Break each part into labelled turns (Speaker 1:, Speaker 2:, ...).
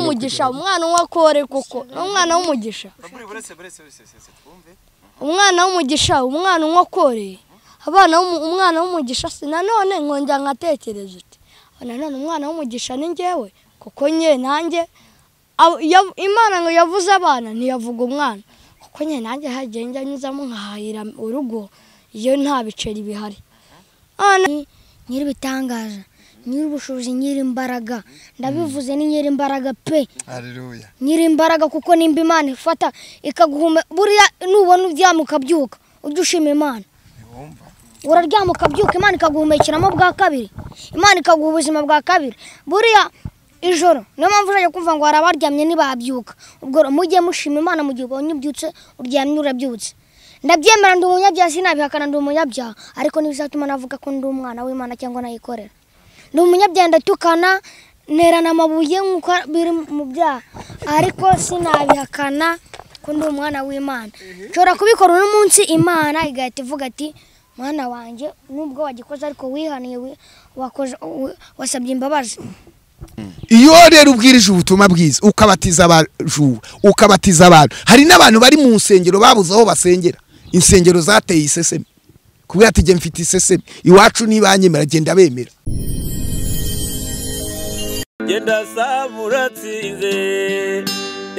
Speaker 1: w'umugisha umwana w'akore kuko ni umwana w'umugisha
Speaker 2: buretse buretse buretse buretse twumve
Speaker 1: umwana w'umugisha umwana w'akore abana b'umu- umwana w'umugisha si nanone nkongera nkatekereza uti nanone umwana w'umugisha ni njyewe kuko nye nanjye abo- ya- imana ngo yavuze abana ntiyavuga umwana kuko nye nanjye hagiye njya nyuzamo nkahahira urugo iyo nta biceri bihari none
Speaker 3: nyir'ibitangaza nyir'ubushobozi nyir'imbaraga ndabivuze ni nyir'imbaraga pe
Speaker 4: haleluya
Speaker 3: nyir'imbaraga kuko nimba imana ifata ikaguhume buriya nubona uryama ukabyuka ujye ushima imana
Speaker 4: ntiwumva
Speaker 3: uraryama ukabyuka imana ikaguhumekiramo bwa kabiri imana ikaguha ubuzima bwa kabiri buriya ijoro niyo mpamvu uzajya kumva ngo hari abaryamye ntibabyuka ubwo rero mujye mushima imana mu gihe ubonye ubyutse uryamye urabyutse ndabyemera ndi umunyabyaha sinabihakana ndi umunyabyaha ariko ntibizatuma navuga ko ndi umwana w'imana cyangwa nayikorera ni umunyabyaha ndatukana nterana amabuye nk'uko biri mu byaha ariko sinabihakana ko ndi umwana w'imana nshobora kubikora uno munsi imana igahita ivuga ati mwana wanjye nubwo wagikoze ariko wihaniye wi- wakoze- wi- wasabye imbabazi
Speaker 4: iyo rero ubwirije ubutumwa bwiza ukabatiza abajura ukabatiza abantu hari n'abantu bari mu nsengero babuze aho basengera insengero zateye iseseme kubera ati jye mfite iseseme iwacu ntibanyemera genda bemera
Speaker 5: genda saba uratsinze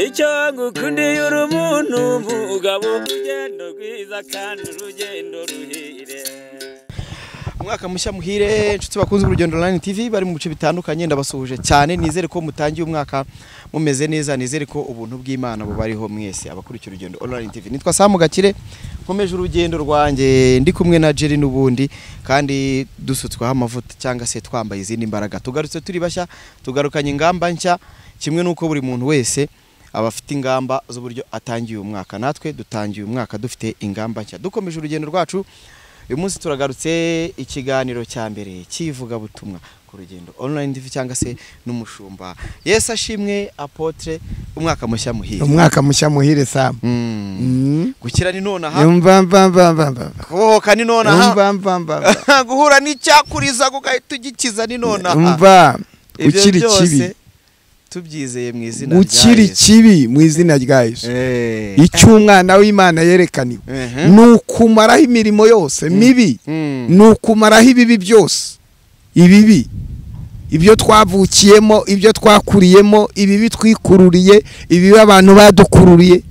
Speaker 5: icyo ngukundiye uri umuntu mugabo urugendo rwiza kandi urugendo ruhire
Speaker 2: umwaka mushya muhire inshuti bakunze urugendo online tv bari mu bice bitandukanye ndabasuhuje cyane nizere ko mutangiye umwaka mumeze neza nizere ko ubuntu bw'imana bubariho mwese abakurikira urugendo online tv nitwa samu gakire nkomeje urugendo rwanjye ndi kumwe na jerry n'ubundi kandi dusutsweho amavuta cyangwa se twambaye izindi mbaraga tugarutse turi bashya tugarukanye ingamba nshya kimwe n'uko buri muntu wese aba afite ingamba z'uburyo atangiye uyu mwaka natwe dutangiye uyu mwaka dufite ingamba nshya dukomeje urugendo rwacu uyu munsi turagarutse ikiganiro cya mbere cy'ivugabutumwa ku rugendo online tv cyangwa se n'umushumba yesu ashimwe apotre umwaka mushya muhire
Speaker 4: umwaka mushya muhire samu
Speaker 2: Mm.
Speaker 4: Mm.
Speaker 2: gukira ni nonaha
Speaker 4: Yumva, mva, mva, mva, mva.
Speaker 2: kubohoka ni nonaha
Speaker 4: Yumva, mva, mva, mva.
Speaker 2: guhura n'icyakuriza ugahita ugikiza ni nonaha
Speaker 4: umva
Speaker 2: Ibyo
Speaker 4: ukiri
Speaker 2: byose
Speaker 4: kibi
Speaker 2: tubyizeye mu izina rya
Speaker 4: ukiri
Speaker 2: Yesu.
Speaker 4: kibi mu izina rya yesu
Speaker 2: Eh.
Speaker 4: icyo umwana w'imana yerekaniwe
Speaker 2: Mhm.
Speaker 4: ni ukumaraho imirimo yose mibi
Speaker 2: Mm.
Speaker 4: ni ukumaraho ibibi byose ibibi ibyo twavukiyemo ibyo twakuriyemo ibibi twikururiye ibibi abantu badukururiye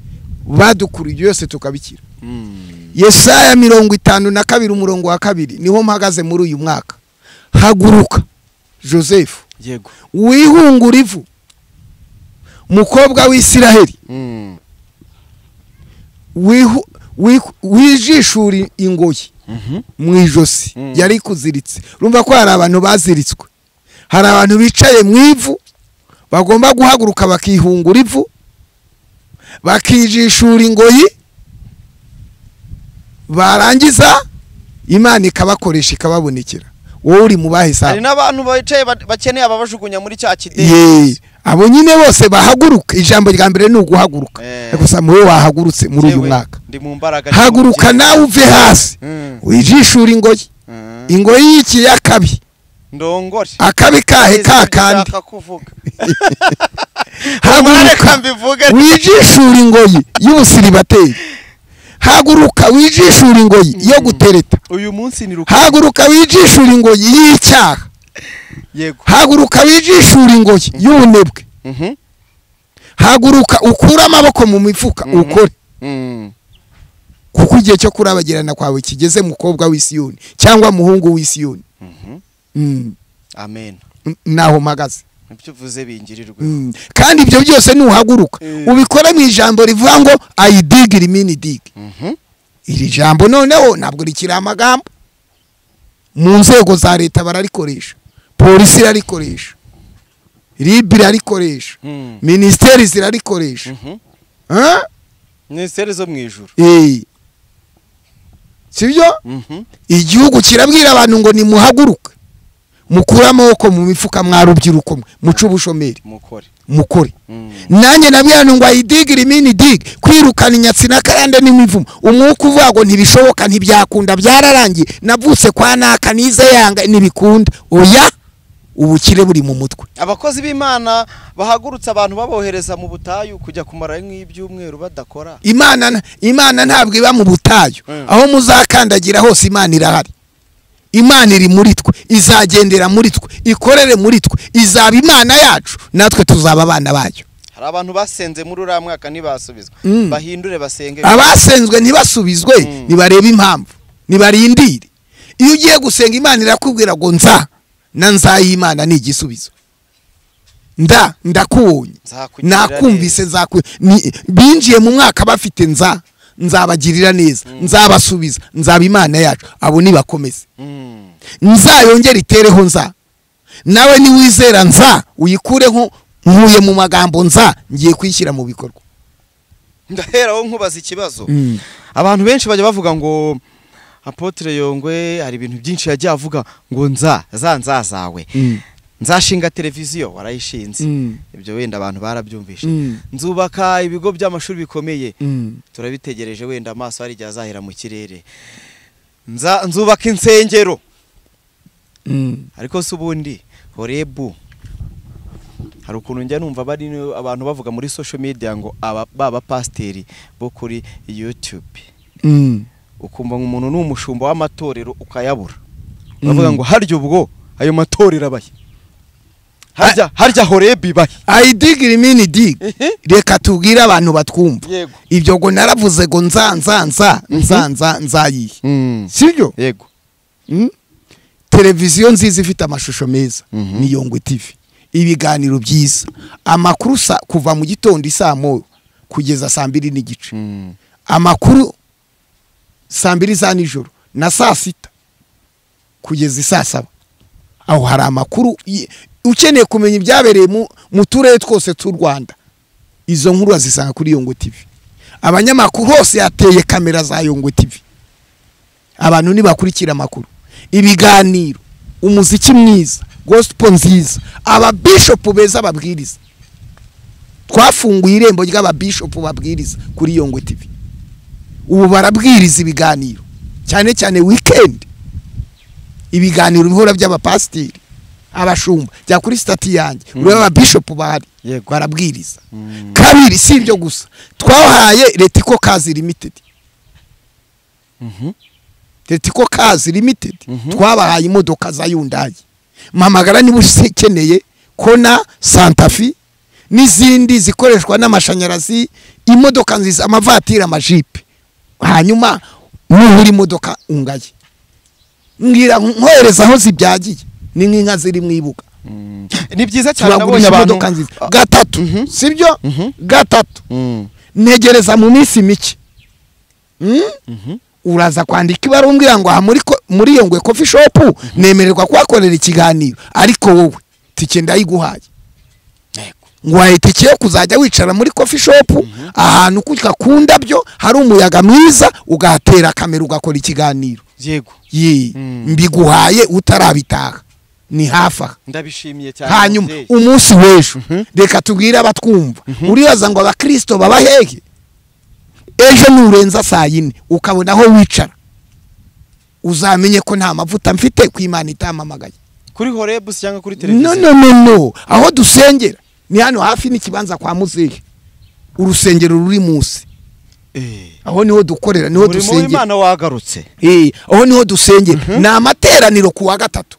Speaker 4: badukururiye byose tukabikira
Speaker 2: Mm.
Speaker 4: yesaya mirongo itanu na kabiri umurongo wa kabiri niho mpagaze muri uyu mwaka haguruka joseph
Speaker 2: yego
Speaker 4: wihungura ivu mukobwa w'isiraheli
Speaker 2: Mm.
Speaker 4: wihu- wihu- wijishura ingoyi
Speaker 2: Mhm.
Speaker 4: mu ijosi
Speaker 2: Mm.
Speaker 4: yari kuziritse urumva ko hari abantu baziritswe hari abantu bicaye mu ivu bagomba guhaguruka bakihungura ivu bakijishura ingoyi barangiza imana ikabakoresha ikababonekera wowe uri mu
Speaker 2: hari
Speaker 4: bahisanga
Speaker 2: n'abantu bicaye ba- bakeneye ababajugunya muri cya
Speaker 4: ye
Speaker 2: kidendezi
Speaker 4: abo nyine bose bahaguruka ijambo rya mbere ni uguhaguruka
Speaker 2: Eh.
Speaker 4: gusa muri wahagurutse muri uyu
Speaker 2: Yewe,
Speaker 4: mwaka
Speaker 2: ndi mu mbaraga ndi mu byiza.
Speaker 4: haguruka nawe uve hasi
Speaker 2: Mm.
Speaker 4: wijishura ingoyi
Speaker 2: Mm.
Speaker 4: ingoyi y'ikiyakabi
Speaker 2: ndongore
Speaker 4: akabi kahe
Speaker 2: Nzi ibyo
Speaker 4: kakandi
Speaker 2: ushaka kuvuga reka
Speaker 4: haguruka
Speaker 2: mbivuge
Speaker 4: wijishura ingoyi y'ubusiribateri haguruka wijishura ingoyi yo gutereta
Speaker 2: uyu munsi ni ruka
Speaker 4: haguruka wijishura ingoyi y'icyaha
Speaker 2: yego
Speaker 4: haguruka wijishura ingoyi y'ubunebwe
Speaker 2: Mhm.
Speaker 4: haguruka ukure amaboko mu mifuka
Speaker 2: Mhm.
Speaker 4: ukore
Speaker 2: Mm.
Speaker 4: kuko igihe cyo kurabagirana kwawe kigeze mukobwa w'isiyoni cyangwa muhungu w'isiyoni
Speaker 2: Mhm.
Speaker 4: Mm,
Speaker 2: amen
Speaker 4: mm, naho mpagaze
Speaker 2: ibyo uvuze bingirirwe
Speaker 4: Mm, kandi ibyo byose nuhaguruka
Speaker 2: Eh.
Speaker 4: ubikore mu ijambo rivuga ngo ayidigiri mini digi
Speaker 2: Mhm.
Speaker 4: iri jambo noneho ntabwo rikiri amagambo mu nzego za leta bararikoresha polisi irarikoresha ribi irarikoresha
Speaker 2: Mm.
Speaker 4: minisiteri zirarikoresha
Speaker 2: Mhm.
Speaker 4: Ah?
Speaker 2: minisiteri zo mu ijuru
Speaker 4: Eh. sibyo
Speaker 2: Mhm.
Speaker 4: igihugu kirabwira abantu ngo nimuhaguruke mukure amaboko mu mifuka mwa rubyiruko mwe muce ubushomeri
Speaker 2: mukore
Speaker 4: mukore
Speaker 2: Mm.
Speaker 4: nanjye nabwira ngo ayidigire imini digi kwirukana inyatsi n'akarande n'imivumo umwuka uvuga ngo ntibishoboka ntibyakunda byararangiye navutse kwa naka nize yanga ntibikunda oya ubukire buri mu mutwe
Speaker 2: abakozi b'imana bahagurutse abantu babohereza mu butayu kujya kumara nk'ibyumweru badakora
Speaker 4: imana nta- imana ntabwo iba mu butayu
Speaker 2: Mm.
Speaker 4: aho muzakandagira hose imana irahari imana iri muri twe izagendera muri twe ikorere muri twe izaba imana yacu natwe tuzaba abana bayo
Speaker 2: hari abantu basenze muri uriya mwaka ntibasubizwa
Speaker 4: Mm.
Speaker 2: bahindure basenge
Speaker 4: abasenzwe ntibasubizwe
Speaker 2: Mm.
Speaker 4: nibarebe impamvu nibarindire iyo ugiye gusenga imana irakubwira ngo nza na nza y'imana ni igisubizo nda ndakubonye
Speaker 2: Nzakugirira
Speaker 4: nakumvise nzaku ni- binjiye mu mwaka bafite nza nzabagirira neza nzabasubiza nzaba imana yacu abo nibakomeze
Speaker 2: Mm.
Speaker 4: nzayongere itereho nza nawe niwizera nza uyikureho nkuye mu magambo nza ngiye kuyishyira mu bikorwa
Speaker 2: ndaheraho nkubaza ikibazo
Speaker 4: Mm.
Speaker 2: abantu benshi bajya bavuga ngo apotre yongwe hari ibintu byinshi yagiye avuga ngo nza za nza zawe
Speaker 4: Mm.
Speaker 2: nzashinga televiziyo warayishinze
Speaker 4: Mm.
Speaker 2: ibyo wenda abantu barabyumvishe
Speaker 4: Mm.
Speaker 2: nzubaka ibigo by'amashuri bikomeye
Speaker 4: Mm.
Speaker 2: turabitegereje wenda amaso hari igihe azahera mu kirere Nza- nzubaka insengero
Speaker 4: Mm.
Speaker 2: ariko se ubundi horebu hari ukuntu njya numva bari ni- abantu bavuga muri social media ngo aba baba pasiteri bo kuri YouTube
Speaker 4: Mm.
Speaker 2: ukumva ngo umuntu ni umushumba w'amatorero ukayabura bavuga ngo harya ubwo ayo matorero abahe harya harya horebu ibahe
Speaker 4: I dig rimini dig
Speaker 2: Ehe.
Speaker 4: reka tubwire abantu batwumva
Speaker 2: Yego.
Speaker 4: ibyo ngo naravuze ngo nza nza nza nza nza nzayihe sibyo
Speaker 2: yego
Speaker 4: Mm. televiziyo nziza ifite amashusho meza
Speaker 2: Mhm.
Speaker 4: ni yongwe tv ibiganiro byiza amakuru sa- kuva mu gitondo isaa moyo kugeza saa mbiri n'igice
Speaker 2: Mm.
Speaker 4: amakuru saa mbiri za nijoro na saa sita kugeza saa saba aho hari amakuru y- ukeneye kumenya ibyabereye mu- mu turere twose tw'u rwanda izo nkuru wazisanga kuri yongwe tv abanyamakuru hose yateye kamera za yongwe tv abantu ntibakurikira amakuru ibiganiro umuziki mwiza gosipo nziza ababishopu beza babwiriza twafunguye irembo ry'ababishopu babwiriza kuri yongwe tv ubu barabwiriza ibiganiro cyane cyane wikendi ibiganiro bihora by'abapasiteri abashumba bya kuri sitati yanjye ureba ababishopu bahari
Speaker 2: Yego.
Speaker 4: barabwiriza kabiri si ibyo gusa twahaye retiko kazi limitedi retiko kazi limitedi twabahaye imodoka za yundayi mpamagara niba ukeneye kona santafi n'izindi zikoreshwa n'amashanyarazi imodoka nziza amavatiri amajipe hanyuma nuhura imodoka ungaye mbwira nkohereza aho zibyagiye ni nk'inka ziri mu ibuga
Speaker 2: Mm. ni byiza cyane nabonye
Speaker 4: turagurisha
Speaker 2: abantu
Speaker 4: imodoka nziza
Speaker 2: Ah,
Speaker 4: gatatu
Speaker 2: Mhm.
Speaker 4: sibyo
Speaker 2: Mhm.
Speaker 4: gatatu
Speaker 2: mm.
Speaker 4: ntegereza mu minsi mike Mm? uraza kwandika ibara umbwira ngo aha muri ko- muri iyo ngwe kofi shopu nemererwa kuhakorera ikiganiro ariko wowe tike ndayiguhaye nguhaye itike yo kuzajya wicara muri kofi shopu ahantu kujya ku ndabyo hari umuyaga mwiza ugahatera kamera ugakora ikiganiro
Speaker 2: yego
Speaker 4: Yee,
Speaker 2: Mm.
Speaker 4: mbiguhaye utarabitaha ni hafi aha
Speaker 2: ndabishimiye cyane
Speaker 4: hanyuma
Speaker 2: mubyeyi.
Speaker 4: umunsi w'ejo
Speaker 2: Mhm.
Speaker 4: reka tubwire abatwumva uribaza ngo abakirisito baba hehe ejo nurenza saa yine ukabona aho wicara uzamenye ko nta mavuta mfite ku imana itamamagaye
Speaker 2: kuri horebu cyangwa kuri
Speaker 4: no
Speaker 2: televiziyo
Speaker 4: no no no aho dusengera ni hano hafi n'ikibanza kwa muzehe urusengero ruri munsi
Speaker 2: Eh.
Speaker 4: aho niho dukorera niho
Speaker 2: umurimo
Speaker 4: dusengera
Speaker 2: w'imana wagarutse
Speaker 4: Eh, aho niho dusengera ni amateraniro ku wa gatatu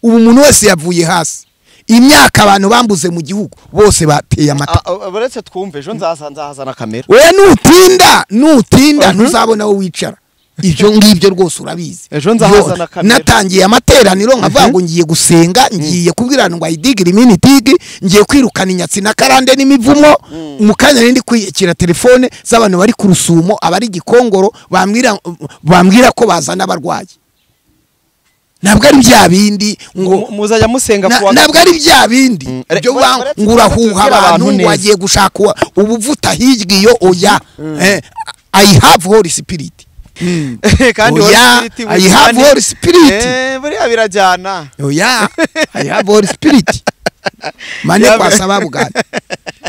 Speaker 4: ubu umuntu wese yavuye hasi imyaka abantu bambuze mu gihugu bose bateye amata
Speaker 2: Ah, ah, uretse twumve ejo nzaza nzahazana kamera
Speaker 4: we nutinda nutinda
Speaker 2: Mhm.
Speaker 4: ntuzabona aho wicara ibyo ngibyo rwose urabizi
Speaker 2: Ejo nzahazana
Speaker 4: Yo,
Speaker 2: kamera.
Speaker 4: natangiye amateraniro nkavuga ngo ngiye gusenga ngiye kubwira ngo ayidigire imini itigi ngiye kwirukana inyatsi na karande n'imivumo mu kanya rindi kwiyakira telefone z'abantu bari ku rusumo abari gikongoro bambwira bambwira ko bazana abarwayi ntabwo ari bya bindi ngo
Speaker 2: Mu- muzajya musenga
Speaker 4: Na-
Speaker 2: ku wa
Speaker 4: ntabwo ari bya bindi
Speaker 2: Mm. Re-
Speaker 4: byo
Speaker 2: ba-
Speaker 4: ba-
Speaker 2: baretse
Speaker 4: ngo urahuha
Speaker 2: tubwire abantu
Speaker 4: abantu ngo
Speaker 2: neza.
Speaker 4: wagiye gushaka uwa- ubuvuta hirya iyo oya Eh, i have holy spirit
Speaker 2: kandi
Speaker 4: Oya,
Speaker 2: Holy Spirit
Speaker 4: I have
Speaker 2: witane.
Speaker 4: Holy Spirit.
Speaker 2: Eh, buriya birajyana
Speaker 4: oya i have holy spirit mane
Speaker 2: Ya-
Speaker 4: kwasaba bugana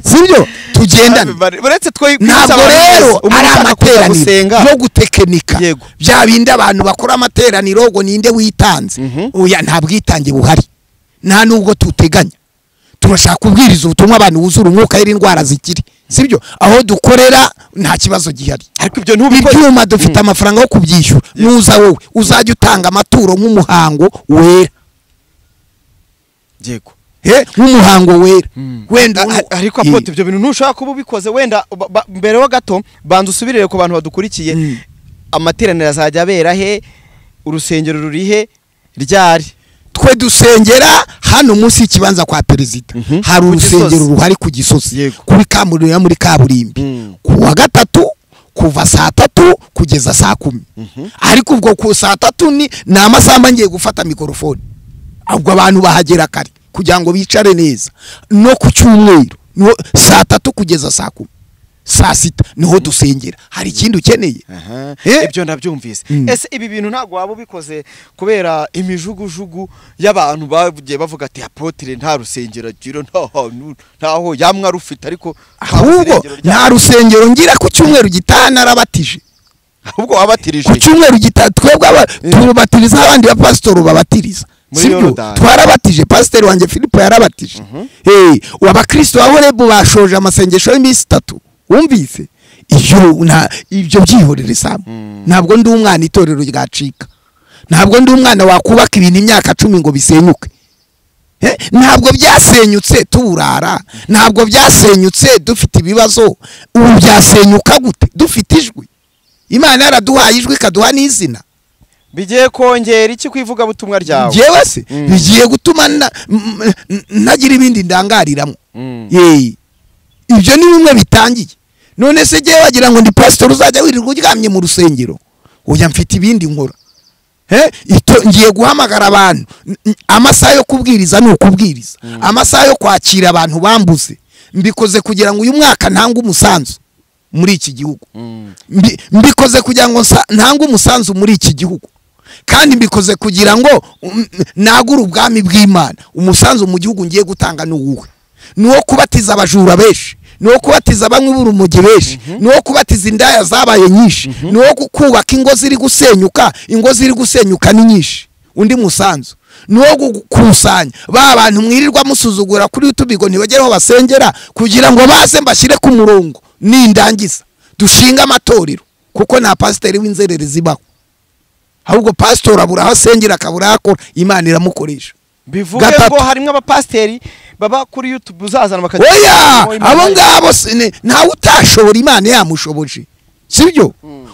Speaker 4: sibyo tugendana
Speaker 2: Bari- baretse twe kwibutsa
Speaker 4: ntabwo
Speaker 2: abantu
Speaker 4: rero
Speaker 2: bose, umuntu
Speaker 4: ari
Speaker 2: ushaka kuza
Speaker 4: amateraniro
Speaker 2: gusenga
Speaker 4: yo gutekinika
Speaker 2: Yego.
Speaker 4: bya bindi abantu bakora amateraniro ngo ninde witanze
Speaker 2: Mhm.
Speaker 4: oya nta bwitange buhari nta nubwo tuteganya turashaka kubwiriza ubutumwa abantu buzura umwuka y'indwara zikiri sibyo aho dukorera nta kibazo gihari
Speaker 2: ariko ibyo ntubikore
Speaker 4: ibyuma dufite amafaranga yo kubyishyura nuza wowe uzajya utanga amaturo nk'umuhango wera
Speaker 2: yego
Speaker 4: Eh, nk'umuhango wera wenda
Speaker 2: A- a- ariko
Speaker 4: Eh,
Speaker 2: apote ibyo bintu ntushobora kuba ubikoze wenda ba- ba- mbere ho gato banza usubirire ku bantu badukurikiye
Speaker 4: Mm.
Speaker 2: amateraniro azajya abera he urusengero ruri he ryari
Speaker 4: twe dusengera hano munsi y'ikibanza kwa perezida
Speaker 2: Mhm.
Speaker 4: hari
Speaker 2: Ku
Speaker 4: urusengero
Speaker 2: Gisozi.
Speaker 4: ruhari ku gisozi
Speaker 2: Yego.
Speaker 4: kuri kaburimbo ya muri kaburimbi
Speaker 2: Mm.
Speaker 4: ku wa gatatu kuva saa tatu kugeza saa kumi ariko ubwo ku saa tatu ni ni amasaha mba ngiye gufata mikorofone ubwo abantu bahagera kare kugira ngo bicare neza no ku cyumweru niho- saa tatu kugeza saa kumi saa sita niho dusengera hari ikindi ukeneye
Speaker 2: Aha,
Speaker 4: Eh?
Speaker 2: ibyo nabyumvise
Speaker 4: Mm.
Speaker 2: ese ibi bintu ntabwo waba ubikoze kubera imijugujugu y'abantu bagiye bavuga ati apotire nta rusengero agira nta hantu ntaho yamwe arufite ariko nta
Speaker 4: ahubwo
Speaker 2: rusengero rya-
Speaker 4: nta rusengero ngira ku cyumweru gitaha narabatije
Speaker 2: ahubwo wabatirije
Speaker 4: ku cyumweru gitaha twebwe aba- tubatiriza abandi bapasitori babatiriza
Speaker 2: Muri
Speaker 4: sibyo
Speaker 2: Yorodani.
Speaker 4: twarabatije pasiteri wanjye filipo yarabatije Eh, ubu abakristo ba horebu bashoje amasengesho y'iminsi itatu wumvise iyo nta ibyo byihorere samu ntabwo ndi umwana itorero ryacika ntabwo ndi umwana wakubaka ibintu imyaka cumi ngo bisenyuke Eh, ntabwo byasenyutse tuburara ntabwo byasenyutse dufite ibibazo ubu byasenyuka gute dufite ijwi imana yaraduhaye ijwi ikaduha n'izina
Speaker 2: bigiye kongera iki ku ivugabutumwa ryawe
Speaker 4: ngewe se
Speaker 2: Mm.
Speaker 4: bigiye gutuma na- m- m- ntagira ibindi ndangariramo
Speaker 2: Mm.
Speaker 4: Yee. ibyo ni bimwe bitangiye none se ngewe wagira ngo ndi pasitori uzajya wirirwa uryamye mu rusengero oya mfite ibindi nkora Eh, ito- ngiye guhamagara abantu N- n- amasaha yo kubwiriza ni ukubwiriza amasaha yo kwakira abantu bambuze mbikoze kugira ngo uyu mwaka ntange umusanzu muri iki gihugu
Speaker 2: Mm.
Speaker 4: Mbi- mbikoze kugira ngo nsa- ntange umusanzu muri iki gihugu kandi mbikoze kugira ngo um, nagure ubwami bw'imana umusanzu mu gihugu ngiye gutanga ni uwuhe ni uwo kubatiza abajura benshi ni uwo kubatiza bamwe b'urumogi benshi ni uwo kubatiza indaya zabaye nyinshi ni uwo ku- kubaka ingo ziri gusenyuka ingo ziri gusenyuka ni nyinshi undi musanzu ni uwo gukusanya ba bantu mwirirwa musuzugura kuri utubigo ntibagere aho basengera kugira ngo baze mbashyire ku murongo nindangiza dushinge amatorero kuko nta pasiteri w'inzererezi baho ahubwo pasitori abura aho asengera akabura aho akora imana iramukoresha
Speaker 2: bivuge
Speaker 4: Gatatu.
Speaker 2: ngo harimo abapasiteri baba kuri youtube uzazana bakajya
Speaker 4: oya
Speaker 2: Imana
Speaker 4: abo
Speaker 2: yayo.
Speaker 4: ngabo si- ni- ntawe utashobora imana yamushoboje sibyo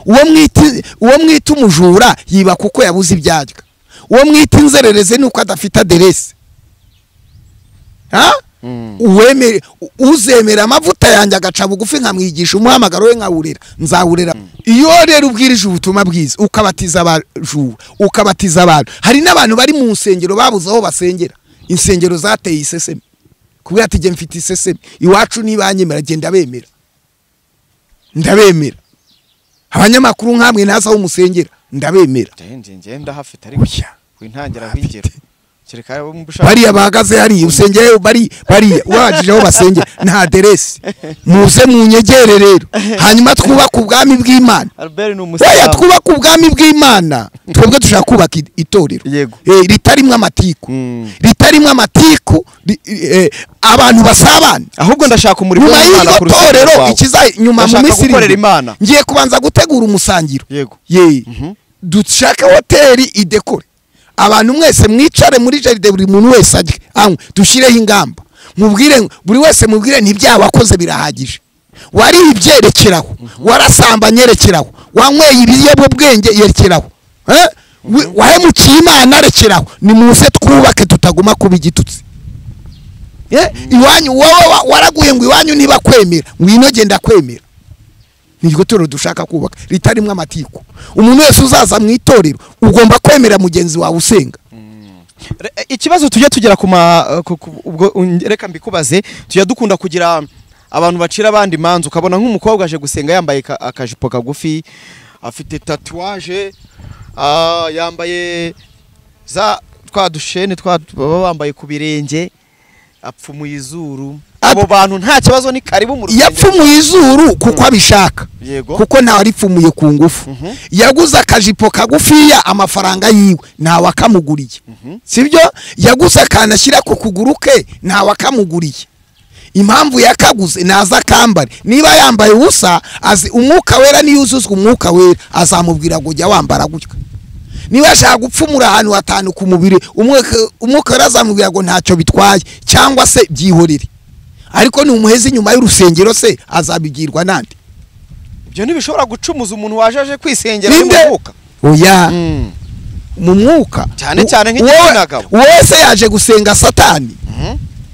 Speaker 4: uwo mwita uwo mwita umujura yiba kuko yabuze ibyarya uwo mwita inzerereze ni uko adafite aderesi ha uwemere u- uzemera amavuta yanjye agaca bugufi nkamwigisha umuhamagaro we nkawurera nzawurera iyo rero ubwirije ubutumwa bwiza ukabatiza abajura ukabatiza abantu hari n'abantu bari mu nsengero babuze aho basengera insengero zateye iseseme kubera ati jye mfite iseseme iwacu ntibanyemera genda ndabemera ndabemera abanyamakuru nk'amwe ntazi aho musengera ndabemera
Speaker 2: ngenje ngenda hafite ariko
Speaker 4: Oya.
Speaker 2: wintangira
Speaker 4: Hafite.
Speaker 2: wigera kereka wowe ushaka
Speaker 4: bariya bahagaze hariya usengera bari bariya ubahagije aho basengera nta aderesi muze munyegere rero hanyuma twubake ubwami bw'imana
Speaker 2: Albert ni
Speaker 4: weya
Speaker 2: umusilamu
Speaker 4: twubake ubwami bw'imana twebwe dushaka kubaka i- itorero
Speaker 2: Yego.
Speaker 4: Eh, ritarimwo amatiku
Speaker 2: Mm.
Speaker 4: ritarimwo amatiku ri- eh, abantu basabana
Speaker 2: ahubwo ndashaka umurimo
Speaker 4: nyuma
Speaker 2: w'Imana
Speaker 4: y'iryo
Speaker 2: ku rusengero
Speaker 4: torero
Speaker 2: rwawe.
Speaker 4: ikiza nyuma mu
Speaker 2: Ndashaka
Speaker 4: minsi iri
Speaker 2: gukorera
Speaker 4: imbere,
Speaker 2: Imana.
Speaker 4: ngiye kubanza gutegura umusangiro
Speaker 2: Yego.
Speaker 4: ye
Speaker 2: Mhm.
Speaker 4: dushake hoteli idekore abantu mwese mwicare muri jaride buri muntu wese ajye anywe dushyireho ingamba mubwire buri wese mubwire ntibyawakoze birahagije waribyerekeraho warasambanye rekeraho wanyweye ibiyobyabwenge yerekeraho Eh? We- wahemukiye imana rekeraho nimuze twubake tutaguma kuba igitutsi Eh, iwanyu wowe wa- waraguye ngo iwanyu niba kwemera ngwino genda kwemera ni iryo torero dushaka kubaka ritarimo amatiku umuntu wese uzaza mu itorero ugomba kwemera mugenzi wawe usenga
Speaker 2: Re- eh, ikibazo tujya tugera ku ma ku- ku- ubwo un- reka mbikubaze tujya dukunda kugira abantu bacira abandi imanza ukabona nk'umukobwa aje gusenga yambaye ka- akajipo kagufi afite tatuwaje ah, yambaye za twa dushene twa baba bambaye ku birenge apfumuye izuru abo bantu nta kibazo ni karibu mu rusengero
Speaker 4: yapfumuye izuru kuko abishaka
Speaker 2: yego
Speaker 4: kuko ntawe aripfumuye ku ngufu
Speaker 2: Mhm.
Speaker 4: yaguze akajipo kagufiya amafaranga yiwe ntawe akamuguriye sibyo yaguze akantu ashyira ku kuguru ke ntawe akamuguriye impamvu yakaguze naza akambare niba yambaye ubusa azi umwuka wera niyo uzuzwa umwuka wera azamubwira ngo jya wambara gutya niba yashaka gupfumura ahantu hatanu ku mubiri umwuka- umwuka wera azamubwira ngo ntacyo bitwaye cyangwa se byihorere ariko ni umuhezi inyuma y'urusengero se azabigirwa nande
Speaker 2: ibyo ntibishobora gucumuza umuntu waje aje kwisengera
Speaker 4: Ninde?
Speaker 2: n'umuvuka
Speaker 4: oya mu mwuka
Speaker 2: Cyane cyane
Speaker 4: wo-
Speaker 2: nk'igitsina gabo.
Speaker 4: wese yaje gusenga satani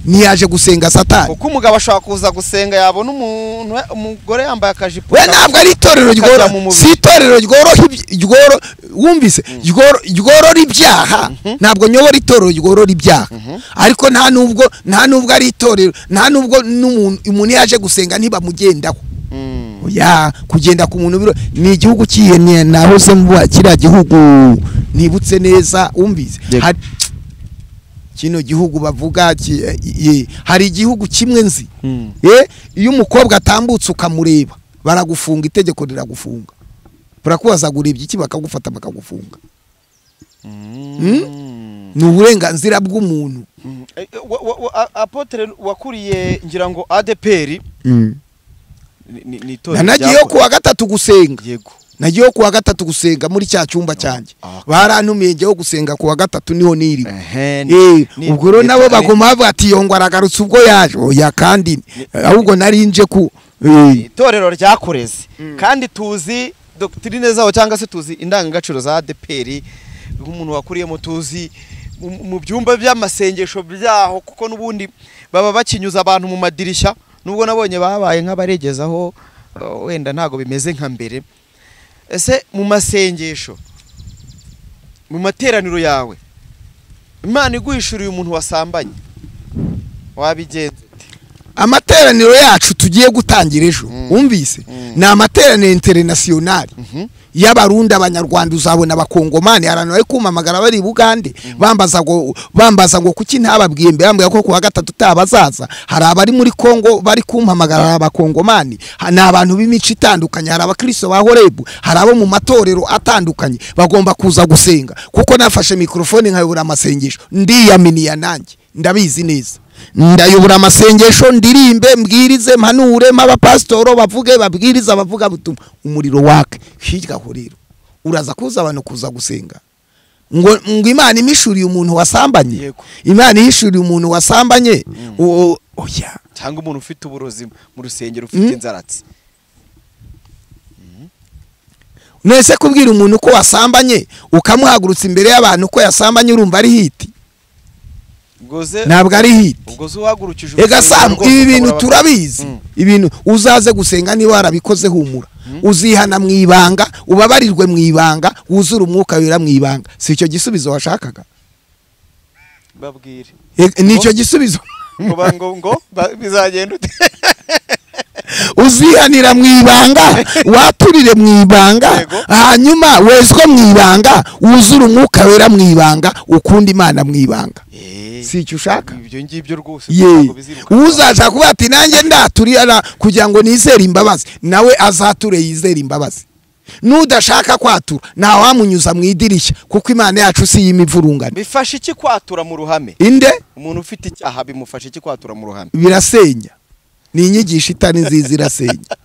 Speaker 4: ntiyaje gusenga satani
Speaker 2: kuko umugabo ashobora kuza gusenga yabona umuntu umugore yambaye akajipo
Speaker 4: we
Speaker 2: ka-
Speaker 4: ntabwo ari itorero
Speaker 2: Akajya
Speaker 4: ryora
Speaker 2: mu mubiri.
Speaker 4: si itorero ryoroha iby- ryoro wumvise ryoro- ryorora ibyaha ntabwo nyobora itorero ryorora ibyaha ariko nta nubwo nta nubwo ari itorero nta nubwo n'umuntu umuntu yaje gusenga ntibamugendaho
Speaker 2: Mm.
Speaker 4: oya kugenda ku muntu biro ni igihugu cyiheniye nahoze muba kiriya gihugu nibutse neza umbizi
Speaker 2: Yego.
Speaker 4: Hari- kino gihugu bavuga ki- eh, eh, hari igihugu kimwe nzi
Speaker 2: Mm.
Speaker 4: Eh, iyo umukobwa atambutse ukamureba baragufunga itegeko riragufunga barakubaza ngo urebye iki bakagufata bakagufunga
Speaker 2: Mm.
Speaker 4: ni uburenganzira bw'umuntu
Speaker 2: Mm. Eh, wa- wa- wa- a- apotre wakuriye ngira ngo ADPR ni- ni ni itorero
Speaker 4: nanagiyeho
Speaker 2: ryakoze-
Speaker 4: kuwa gatatu gusenga
Speaker 2: yego
Speaker 4: nagiyeho kuwa gatatu gusenga muri cya cyumba cyanjye
Speaker 2: Ah.
Speaker 4: barantumiye njyeho gusenga kuwa gatatu niho niriwe
Speaker 2: Ehe, ni-
Speaker 4: Eh,
Speaker 2: ni-
Speaker 4: ubwo rero
Speaker 2: ni-
Speaker 4: nabo
Speaker 2: ni-
Speaker 4: baguma bavuga ati yongwa aragarutse ubwo yaje oya kandi ahubwo nari nje ku
Speaker 2: ni
Speaker 4: eh,
Speaker 2: itorero ryakoreze kandi tuzi dokitirine zaho cyangwa se tuzi indangagaciro za ADPR nk'umuntu wakuriyemo tuzi mu- mu byumba by'amasengesho byaho kuko n'ubundi baba bakinyuza abantu mu madirishya nubwo nabonye babaye nk'abaregezaho eh, wenda ntabwo bimeze nka mbere ese mu masengesho mu materaniro yawe imana iguhishuriye umuntu wasambanye wabigenza ute?
Speaker 4: amateraniro yacu tugiye gutangira ejo wumvise ni amateraniro interinasiyonari y'abarundi abanyarwanda uzabona abakongomani abantu bari kumamagara bari i bugande bambaza ngo bambaza ngo kuki ntababwiye mbere bambwira ko kuwa gatatu utabazaza hari abari muri kongo bari kumpamagara hari abakongomani ha- ni abantu b'imico itandukanye hari abakristo ba horebu hari abo mu matorero atandukanye bagomba kuza gusenga kuko nafashe mikorofone nkayobora amasengesho ndiyaminiya nanjye ndabizi neza ndayobora amasengesho ndirimbe mbwirize mpanure mp'abapasitoro bavuge babwirize abavuga butumwa umuriro wake hirya aho rero uraza kuza abantu kuza gusenga ngo ngo imana imishuriye umuntu wasambanye
Speaker 2: Yego.
Speaker 4: imana ihishuriye umuntu wasambanye uwo oya
Speaker 2: cyangwa umuntu ufite uburozi mu rusengero ufite
Speaker 4: Mm.
Speaker 2: inzaratsi
Speaker 4: mwese kubwira umuntu ko wasambanye ukamuhagurutsa imbere y'abantu ko yasambanye urumva ari hiti
Speaker 2: ubwoze
Speaker 4: ntabwo ari hiti
Speaker 2: ubwoze uhagurukije
Speaker 4: ega
Speaker 2: urusengero
Speaker 4: samu
Speaker 2: rwose
Speaker 4: ibi
Speaker 2: ukabura
Speaker 4: bintu
Speaker 2: abakiriya.
Speaker 4: turabizi
Speaker 2: Mm.
Speaker 4: ibintu uzaze gusenga niba warabikoze humura uzihana mu ibanga ubabarirwe mu ibanga wuzure umwuka wera mu ibanga si icyo gisubizo washakaga
Speaker 2: babwire
Speaker 4: E- ni icyo gisubizo
Speaker 2: ngo ba- ngo ngo ba- bizagenda ute
Speaker 4: uzihanira mu ibanga waturire mu ibanga
Speaker 2: Yego.
Speaker 4: hanyuma wezwe mu ibanga wuzure umwuka wera mu ibanga ukunda imana mu ibanga si icyo ushaka
Speaker 2: ibyo ngibyo rwose
Speaker 4: ye
Speaker 2: ntabwo biziruka.
Speaker 4: uzashaka kuvuga ati nanjye ndaturira kugira ngo nizere imbabazi nawe azature yizere imbabazi n'udashaka kwatura ntawamunyuza mu idirishya kuko imana yacu si iy'imivurungano
Speaker 2: bifasha iki kwatura mu ruhame
Speaker 4: inde
Speaker 2: umuntu ufite icyaha bimufasha iki kwatura mu ruhame
Speaker 4: birasenya ni inyigisho itari nziza irasenya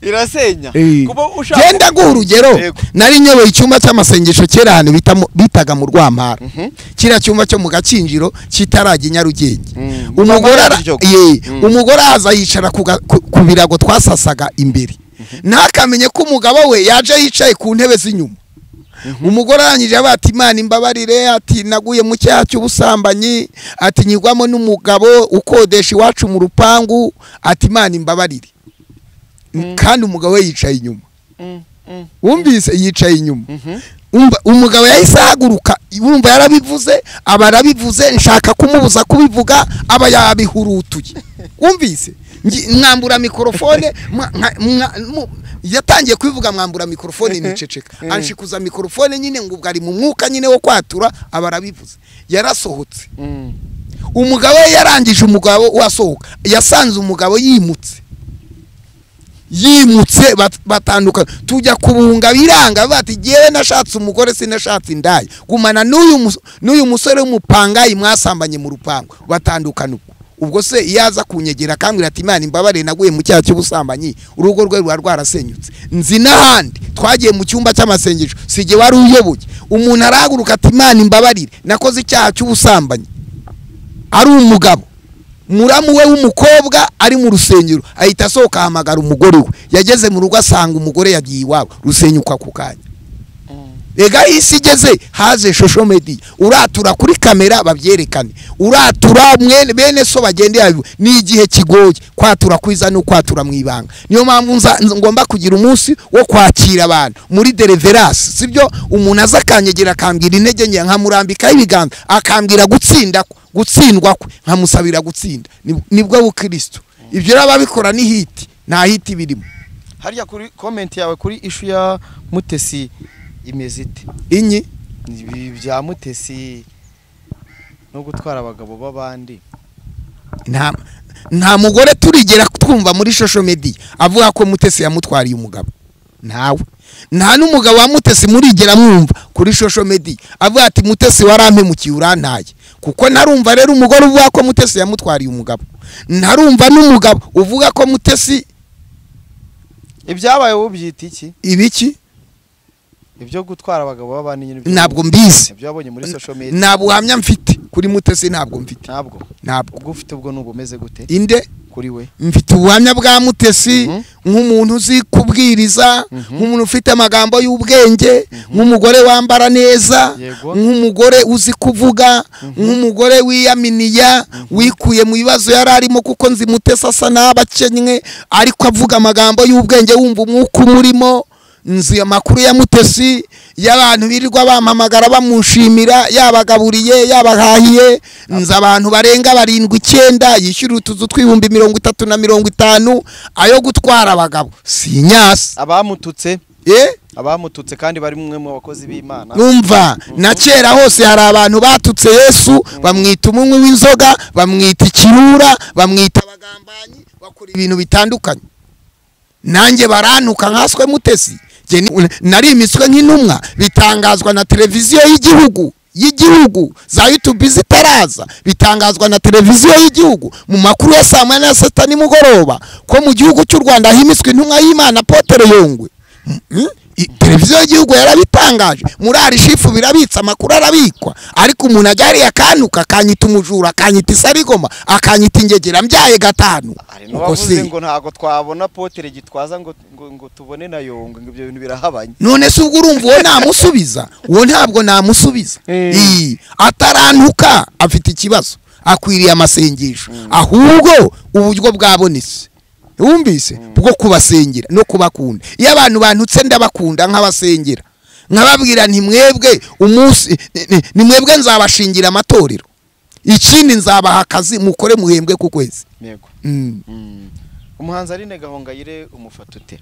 Speaker 2: irasenya
Speaker 4: Eh.
Speaker 2: kuba ushaka
Speaker 4: genda guha urugero
Speaker 2: Yego.
Speaker 4: nari nyoboye icyumba cy'amasengesho kera ahantu bita mu- bitaga mu rwampara kiriya cyumba cyo mu gakinjiro kitarajya i nyarugenge
Speaker 2: Mm.
Speaker 4: umugore ara-
Speaker 2: Nyarugenge.
Speaker 4: ye,
Speaker 2: Mm.
Speaker 4: umugore aza yicara ku ga- ku- ku birago twasasaga imbere ntakamenye ko umugabo we yaje yicaye ku ntebe z'inyuma umugore arangije avuga ati imana imbabarire ati naguye mu cyaha cy'ubusambanyi ati nyigwamo n'umugabo ukodesha iwacu mu rupangu ati imana imbabarire kandi umugabo we yicaye inyuma
Speaker 2: Mm, mm.
Speaker 4: wumvise yicaye inyuma Umva- umugabo yahise ahaguruka wumva yarabivuze aba arabivuze nshaka kumubuza kubivuga aba yabihurutuye wumvise Ngi- mwambura mikorofone mwa- mwa- mwa- mu- yatangiye kubivuga mwambura mikorofone niceceka anshikuza mikorofone nyine ngo ubwo ari mu mwuka nyine wo kwatura aba arabivuze yarasohotse
Speaker 2: Mm.
Speaker 4: umugabo we yarangije umugabo we asohoka yasanze umugabo yimutse yimutse bat- batandukana tujya kubunga biranga bati jyewe nashatse umugore sinashatse indaya gumana n'uyu mus- n'uyu musore w'umupangayi mwasambanye mu rupango batandukana ubwo ubwo se iyo aza kunyegera akambwira ati imana imbabare naguye mu cyaha cy'ubusambanyi urugo rwe ruba rwarasenyutse nzi n'ahandi twagiye mu cyumba cy'amasengesho si jye wari uyoboye umuntu arahaguruka ati imana imbabarire nakoze icyaha cy'ubusambanyi ari umugabo muramu we w'umukobwa ari mu rusengero ahita asohoka ahamagara umugore we yageze mu rugo asanga umugore yagiye iwabo rusenyuka ku kanya rega aho isi igeze haze shosho mediya uratura kuri kamera babyerekane uratura mwene bene so bagende yabibu ni igihe kigoye kwatura kwiza ni ukwatura mu ibanga niyo mpamvu nza- nza- ngomba kugira umunsi wo kwakira abantu muri dereverasi sibyo umuntu aza akanyegera akambwira intege nke nkamurambikaho ibiganza akambwira gutsinda kwe, gutsindwa kwe nkamusabira gutsinda Ni- nibwo bukristo ibyo rero ababikora ni hiti nta hiti birimo
Speaker 2: harya kuri komenti yawe kuri ishu ya mutesi imeze ite
Speaker 4: inyi
Speaker 2: ibi bya mutesi no gutwara abagabo b'abandi
Speaker 4: nta nta mugore turigera twumva muri social media avuga ko mutesi yamutwariye umugabo ntawe nta n'umugabo wa mutesi murigera mwumva kuri social media avuga ati mutesi warampemukiye urantaye kuko ntarumva rero umugore uvuga ko mutesi yamutwariye umugabo ntarumva n'umugabo uvuga ko mutesi
Speaker 2: ibyabaye wowe ubyita iki
Speaker 4: ibiki
Speaker 2: ibyo gutwara abagabo b'abandi nyine ibyo-
Speaker 4: Ntabwo mbizi.
Speaker 2: ibyo wabonye muri social media
Speaker 4: nta buhamya mfite kuri mutesi ntabwo mfite
Speaker 2: ntabwo
Speaker 4: ntabwo
Speaker 2: ubwo ufite ubwo ni ubumeze gute
Speaker 4: inde
Speaker 2: kuri we
Speaker 4: mfite ubuhamya bwa mutesi
Speaker 2: Mhm.
Speaker 4: nk'umuntu uzi kubwiriza
Speaker 2: Mhm.
Speaker 4: nk'umuntu ufite amagambo y'ubwenge nk'umugore wambara neza
Speaker 2: Yego.
Speaker 4: nk'umugore uzi kuvuga nk'umugore wiyaminiya wikuye mu bibazo yari arimo kuko nzi mutesi asa n'abakennye ariko avuga amagambo y'ubwenge wumva umwuka umurimo nzi amakuru ya mutesi y'abantu birirwa bampamagara bamushimira yabagaburiye yabahahiye nzi abantu barenga barindwi icyenda yishyura utuzu tw'ibihumbi mirongo itatu na mirongo itanu ayo gutwara abagabo si inyasi
Speaker 2: abamututse
Speaker 4: eh?
Speaker 2: abamututse kandi bari mwe mu bakozi b'imana
Speaker 4: numva na kera hose hari abantu batutse yesu bamwita umunywi w'inzoga bamwita ikirura bamwita abagambanyi bakora ibintu bitandukanye nanjye barantuka nkaswe mutesi Jye ni- nari imiswe nk'intumwa bitangazwa na televiziyo y'igihugu y'igihugu za yutubi zitaraza bitangazwa na televiziyo y'igihugu mu makuru ya saa moya na saa sita nimugoroba ko mu gihugu cy'u rwanda himiswe intumwa y'imana potere yongwe Mm? I- televiziyo y'igihugu yarabitangaje murari shifu birabitse amakuru arabikwa ariko umuntu ajya hariya akantuka akanyita umujura akanyita isarigoma akanyita ingegera mbyaye gatanu
Speaker 2: hari
Speaker 4: Ubwo
Speaker 2: n'uwavuze
Speaker 4: se-
Speaker 2: ngo ntabwo twabona potere gitwaza ngo ngo- ngo tubone na yongo ngo ibyo bintu birahabanye
Speaker 4: none se ubwo urumva uwo namusubiza uwo ntabwo namusubiza
Speaker 2: Eh.
Speaker 4: Ii, atarantuka afite ikibazo akwiriye amasengesho ahubwo uburyo bwabonetse wumvise bwo kubasengera no kubakunda iyo abantu bantutse ndabakunda nk'abasengera nkababwira nti mwebwe umunsi ni- ni- ni mwebwe nzabashingira amatorero ikindi nzabaha akazi mukore muhembwe ku kwezi
Speaker 2: yego
Speaker 4: Mm.
Speaker 2: Mm. umuhanzi arine gahongayire umufata ute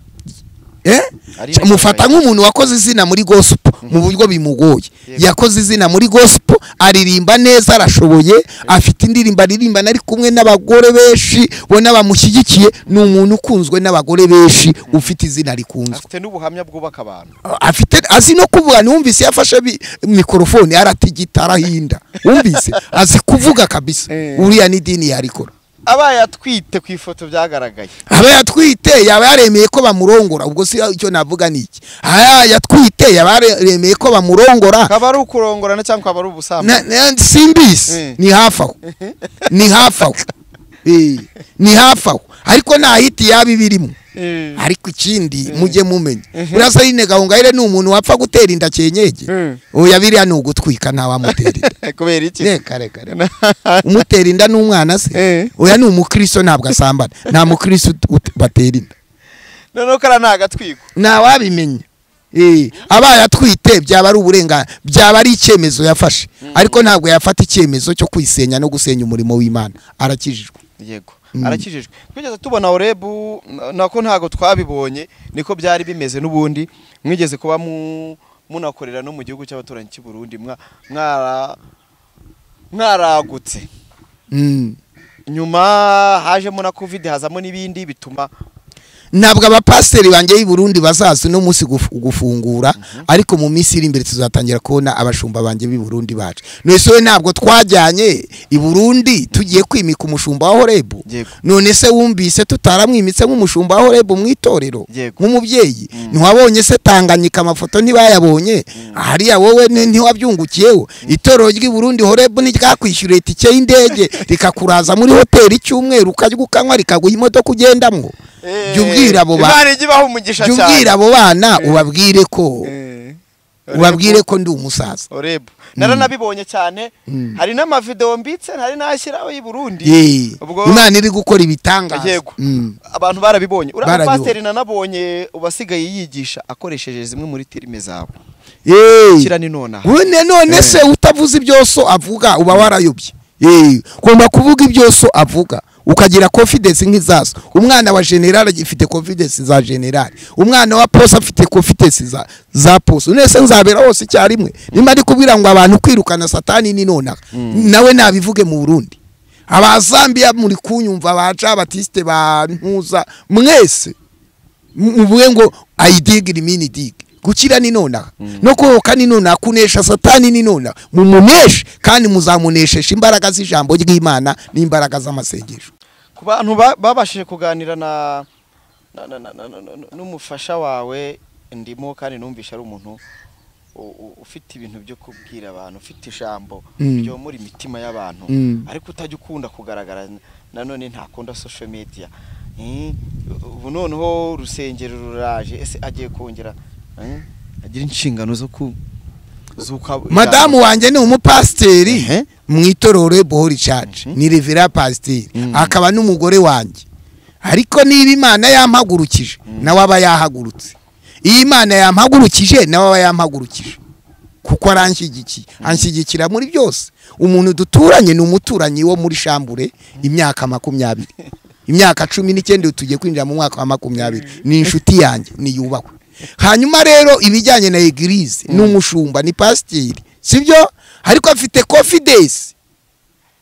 Speaker 4: Eh?
Speaker 2: Ari
Speaker 4: Ca- mufata nk'umuntu wakoze izina muri gospel mu buryo bimugoye
Speaker 2: Yego.
Speaker 4: yakoze izina muri gospel aririmba neza arashoboye afite indirimbo aririmbana ari kumwe n'abagore benshi bo n'abamushyigikiye ni umuntu ukunzwe n'abagore benshi ufite izina rikunzwe
Speaker 2: afite n'ubuhamya bwubaka abantu
Speaker 4: afite azi no kuvuga niwumvise yafashe bi- mikorofone aratigita arahinda wumvise azi kuvuga kabisa
Speaker 2: Eh.
Speaker 4: uriya n'idini yarikora
Speaker 2: abaye atwite ku ifoto byagaragaye
Speaker 4: aba yatwite yaba yaremeye ko bamurongora ubwo si icyo navuga ni iki aba yatwite yaba yaremeye ko bamurongora
Speaker 2: kaba ari ukurongorana cyangwa kaba ari ubusambanyi
Speaker 4: na- na- simbizi
Speaker 2: Mm.
Speaker 4: ni hafi aho ni hafi aho Eh, ni hafi aho ariko nta hiti yaba ibirimo
Speaker 2: Eh.
Speaker 4: ariko ikindi mujye mumenya urasa nyine gahongayire ni umuntu wapfa gutera inda cyenyege
Speaker 2: Mm.
Speaker 4: oya biriya ni ugutwika ntawamutera inda
Speaker 2: kubera iki
Speaker 4: reka reka reka umutera inda n'umwana se
Speaker 2: Eh.
Speaker 4: oya ni umukristo ntabwo asambana nta mukristo ut- ut- batera inda
Speaker 2: noneho kariya ni agatwiko
Speaker 4: ntawabimenya Eh, abaye atwite byaba ari uburenga byaba ari icyemezo yafashe ariko ntabwo yafata icyemezo cyo kwisenya no gusenya umurimo w'imana arakijijwe
Speaker 2: yego arakijijwe twigeze tubona orebu n- nako ntabwo twabibonye niko byari bimeze n'ubundi mwigeze kuba mu- munakorera no mu gihugu cy'abaturanyi cy'i Burundi mwa- mwara- mwaragutse
Speaker 4: Mm.
Speaker 2: nyuma hajemo na covid hazamo n'ibindi bituma
Speaker 4: ntabwo abapasiteri banjye b'i Burundi bazaza uno munsi guf- gufungura ariko mu minsi iri imbere tuzatangira kubona abashumba banjye b'i Burundi bacu none we ntabwo twajyanye i Burundi tugiye kwimika umushumba wa Horebu
Speaker 2: Yego.
Speaker 4: none se wumvise tutaramwimitse nk'umushumba wa Horebu mu itorero
Speaker 2: Yego.
Speaker 4: nk'umubyeyi ntiwabonye se Tanganyika amafoto ntibayabonye hariya wowe ni- ntiwabyungukiyeho itorero ry'i Burundi Horebu ntiryakwishyuriye itike y'indege rikakuraza muri hoteli icyumweru ukarya ukanywa rikaguha imodoka ugendamo jya ubwira abo bantu
Speaker 2: Imana ijya ibaha umugisha
Speaker 4: jya ubwira abo bana ubabwire ko
Speaker 2: Eh,
Speaker 4: ubabwire ko ndi umusaza
Speaker 2: Oreb naranabibonye cyane hari n'amavideo mbitse hari n'ashyiraho i Burundi
Speaker 4: Yee.
Speaker 2: ubwo
Speaker 4: imana iri gukora ibitangaza
Speaker 2: Yego.
Speaker 4: Mm.
Speaker 2: abantu barabibonye uriya
Speaker 4: Barabibonye.
Speaker 2: pasiteri nanabonye ubasigaye yigisha akoresheje zimwe muri filime zawe
Speaker 4: Yee.
Speaker 2: kira ni nonaha
Speaker 4: Wene none se utavuze ibyoso avuga uba warayobye Yee. ugomba kuvuga ibyoso avuga ukagira confidence nk'izazo umwana wa general agifite confidence za general umwana wa posa afite confidence za za posa none se nzabera hose icyarimwe nimba ari kubwira ngo abantu kwirukana satani ni nonaha nawe nabivuge mu burundi abazambiya muri kunyumva baca batiste ba ntuza mwese muvuge ngo ayidigira imini digi gukira ni nonaha no kurohoka ni nonaha kunesha satani ni nonaha mumuneshe kandi muzamuneshesha imbaraga z'ijambo ry'imana n'imbaraga z'amasengesho
Speaker 2: ku bantu ba- babashije kuganira na na- na- na- na- na- na- n'umufasha wawe ndimo kandi numvisha ari umuntu u- u- ufite ibintu byo kubwira abantu ufite ijambo
Speaker 4: Mm.
Speaker 2: ryo muri imitima y'abantu
Speaker 4: Mm.
Speaker 2: ariko utajya ukunda kugaragara nanone ntakunda social media Mm, ubu noneho urusengero ruraje ese agiye kongera mm, agira inshingano zo ku z'uko-
Speaker 4: madamu wanjye ni umupasiteri
Speaker 2: Ehe.
Speaker 4: mu itorero bohori church ni revera pasiteri akaba n'umugore wanjye ariko niba imana yampagurukije nawe aba yahagurutse iyo imana yampagurukije nawe aba yampagurukije kuko aranshyigikiye anshyigikira muri byose umuntu duturanye ni umuturanyi wo muri shambure imyaka makumyabiri imyaka cumi n'icyenda ubu tugiye kwinjira mu mwaka wa makumyabiri ni inshuti yanjye niyubahwe hanyuma rero ibijyanye na egirize ni umushumba ni pasiteri sibyo ariko afite confidence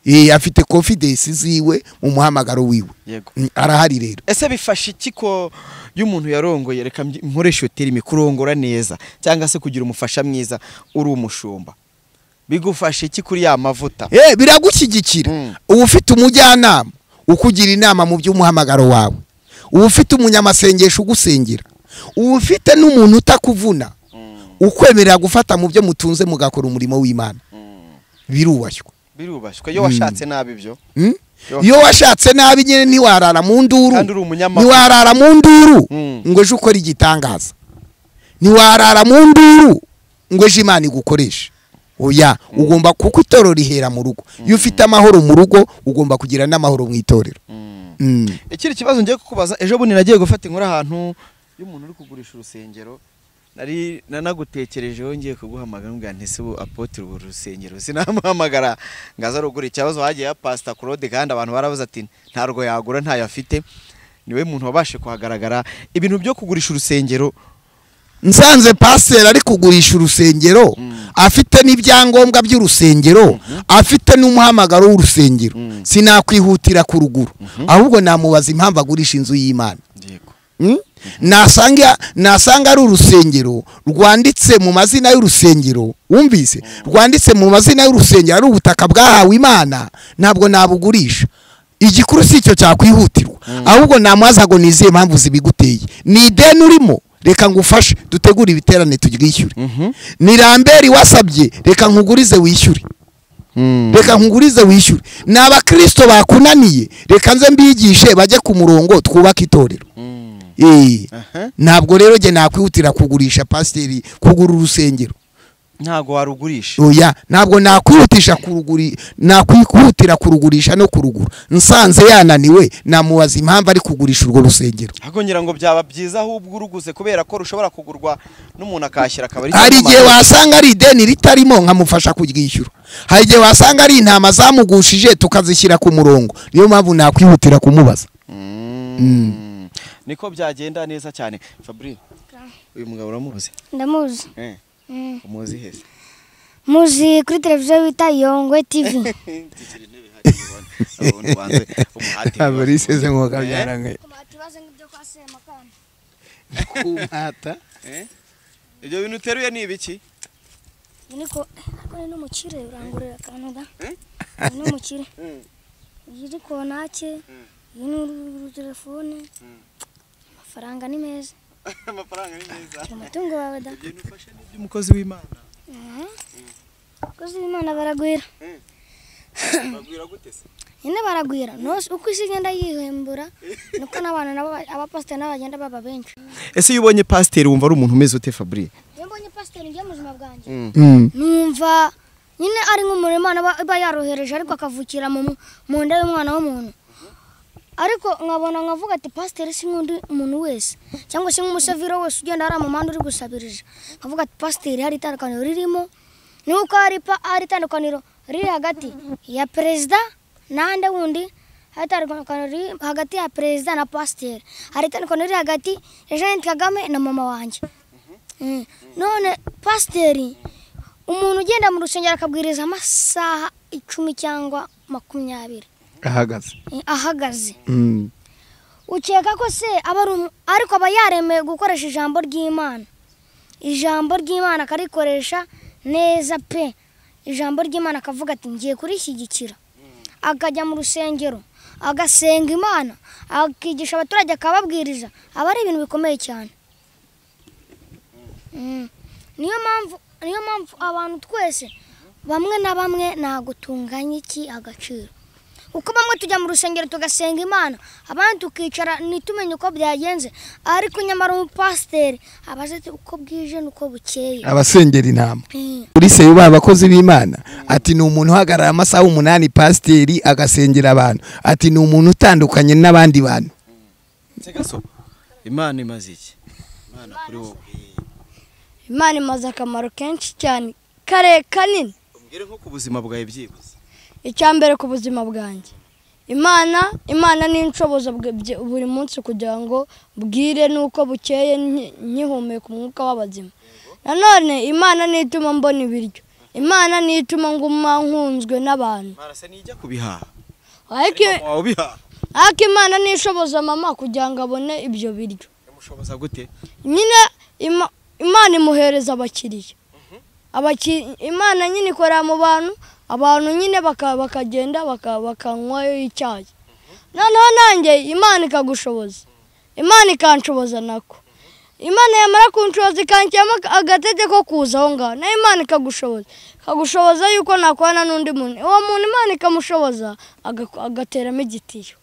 Speaker 4: Eh, afite confidence ziwe mu muhamagaro wiwe
Speaker 2: Yego.
Speaker 4: Mm, arahari rero
Speaker 2: ese bifasha iki ko iyo umuntu yarongoye reka mbyi- nkoreshe iyo terime kurongora neza cyangwa se kugira umufasha mwiza uri umushumba bigufasha iki kuri ya mavuta
Speaker 4: Eh, biragushyigikira
Speaker 2: Mm.
Speaker 4: uba ufite umujyanama ukugira inama mu by'umuhamagaro wawe uba ufite umunyamasengesho ugusengera uba ufite n'umuntu utakuvuna ukwemerera gufata mu byo mutunze mugakora umurimo w'imana birubashywe
Speaker 2: birubashywe iyo washatse nabi ibyo
Speaker 4: Mm?
Speaker 2: Yo.
Speaker 4: iyo washatse nabi nyine ntiwarara mu nduru
Speaker 2: Kandi uri umunyamahoro.
Speaker 4: ntiwarara mu nduru
Speaker 2: Mm.
Speaker 4: ngo ejo ukore igitangaza ntiwarara mu nduru ngo ejo imana igukoreshe oya ugomba kuko itorero rihera mu rugo iyo ufite amahoro mu rugo ugomba kugira n'amahoro mu itorero Mm.
Speaker 2: ikindi kibazo ngiye kukubaza ejo bundi nagiye gufata inkuru ahantu y'umuntu uri kugurisha urusengero nari nanagutekerejeho ngiye kuguhamagara mbwa ntese ubu apotire ubu rusengero sinamuhamagara ngo aze arugure ikibazo hagiye ya pasita claude kandi abantu barabuze ati ntarwo yagura ntayo afite niwe muntu wabashe kuhagaragara ibintu byo kugurisha urusengero
Speaker 4: nsanze pasiteri ari kugurisha urusengero afite n'ibyangombwa by'urusengero afite n'umuhamagaro w'urusengero sinakwihutira ku ruguru ahubwo namubaza impamvu agurisha inzu y'imana
Speaker 2: yego
Speaker 4: Mm? nasanga nasanga ari urusengero rwanditse mu mazina y'urusengero wumvise rwanditse mu mazina y'urusengero ari ubutaka bwahawe imana ntabwo nabugurisha igikuru si icyo cyakwihutirwa ahubwo namubaza ngo nizihe impamvu zibiguteye ni ideni urimo reka ngufashe dutegure ibiterane turyishyure ni ramberi wasabye reka nkugurize wishyure reka nkugurize wishyure ni abakristo bakunaniye reka nze mbigishe bajye ku murongo twubake itorero Eh, ntabwo rero njye nakwihutira kugurisha pasiteri kugura urusengero
Speaker 2: ntabwo warugurisha
Speaker 4: oya ntabwo nakwihutisha kuruguri nakwihutira kurugurisha no kurugura nsanze yananiwe namubaza impamvu ari kugurisha urwo rusengero
Speaker 2: ahubwo ngira ngo byaba byiza ahubwo uruguze kubera ko rushobora kugurwa n'umuntu akashyira akaba ari
Speaker 4: hari igihe wasanga ari ideni ritarimo nkamufasha kuryishyura hari igihe wasanga ari intama zamugushije tukazishyira ku murongo niyo mpamvu nakwihutira kumubaza
Speaker 2: Mm. niko byagenda neza cyane Fabri uyu mugabo uramuzi
Speaker 3: ndamuzi
Speaker 2: Eh, umuzi heza
Speaker 3: muzi kuri televiziyo bita yongwe tivi
Speaker 2: abantu banze umuhate
Speaker 4: ntabwo riseze ngo bakabyarange kumata
Speaker 2: Eh? ibyo bintu uteruye ni ibiki
Speaker 3: niko ariko ni n'umukire urangurira akantu ga
Speaker 2: Eh?
Speaker 3: ni n'umukire iyi ni konake iyi ni urutelefone amafaranga ni meza
Speaker 2: amafaranga ni meza
Speaker 3: ni umutungo wawe da
Speaker 2: ibyo bintu ufashe ni iby'umukozi w'imana
Speaker 3: abakozi b'imana baragwira
Speaker 2: bagwira gute se
Speaker 3: nyine baragwira nose uko isi igenda yihembura niko n'abantu nabo abapasiteri nabo bagenda baba benshi
Speaker 2: ese iyo ubonye pasiteri wumva ari umuntu umeze ute fabri
Speaker 3: iyo mbonye pasiteri njye mu buzima bwanjye
Speaker 4: Mm.
Speaker 3: numva nyine ari nk'umurimo Imana iba- iba yarohereje ariko akavukira mu mu nda y'umwana w'umuntu ariko nkabona nkavuga ati pasiteri si nk'undi muntu wese cyangwa se nk'umusaviro wese ugenda hari amamanda uri gusabirije nkavuga ati pasiteri hari itandukaniro ririmo nuko hari pa- hari itandukaniro riri hagati ya perezida n'ahandi wundi hari itandukaniro riri hagati ya perezida na pasiteri hari itandukaniro riri hagati ya jeannette kagame na mama wanjye Mm. none pasiteri umuntu ugenda mu rusengero akabwiriza amasaha icumi cyangwa makumyabiri
Speaker 4: ahagaze
Speaker 3: eh, ahagaze
Speaker 4: Mm.
Speaker 3: ukeka ko se aba ari umu- ariko aba yaremeye gukoresha ijambo ry'imana ijambo ry'imana akarikoresha neza pe ijambo ry'imana akavuga ati ngiye kurishyigikira akajya mu rusengero agasenga imana akigisha abaturage akababwiriza aba ari ibintu bikomeye cyane Mm. niyo mpamvu niyo mpamvu abantu twese bamwe na bamwe ntabwo tunganya iki agaciro uko bamwe tujya mu rusengero tugasenga imana abandi tukicara ntitumenye uko byagenze ariko nyamara umupasiteri aba azi ati uko bwije n'uko bukeye
Speaker 4: abasengera inama
Speaker 3: Mm.
Speaker 4: kuri seyo ba abakozi b'imana ati ni umuntu uhagarara amasaha umunani pasiteri agasengera abantu ati ni umuntu utandukanye n'abandi bantu
Speaker 2: segaso imana imaze iki imana kuri wowe
Speaker 1: imana imaze akamaro kenshi cyane kare kanini
Speaker 2: umbwire nko ku buzima bwawe byibuze
Speaker 1: icya mbere ku buzima bwanjye imana imana ni inshoboza bwe- bye- buri munsi kugira ngo bwire n'uko bukeye nki- nkihumeka umwuka w'abazima nanone imana niyo ituma mbona ibiryo imana niyo ituma nguma nkunzwe n'abantu
Speaker 2: marasa nijya kubihaha
Speaker 1: ariko
Speaker 2: Mama wawe ubihaha
Speaker 1: ariko imana niyo ishoboza mama kugira ngo abone ibyo biryo
Speaker 2: yamushoboza gute
Speaker 1: nyine ima- imana imuhereza abakiriya Abaki- imana nyine ikorera mu bantu abantu nyine baka- bakagenda baka- bakanywayo icyayi noneho nanjye imana ikagushoboza imana ikanshoboza nako imana yamara kunshoboza ikanshyiramo agatege ko kuza aho ngaho nayo imana ikagushoboza ikagushoboza yuko nakorana n'undi muntu uwo muntu imana ikamushoboza aga- agateramo igitiyo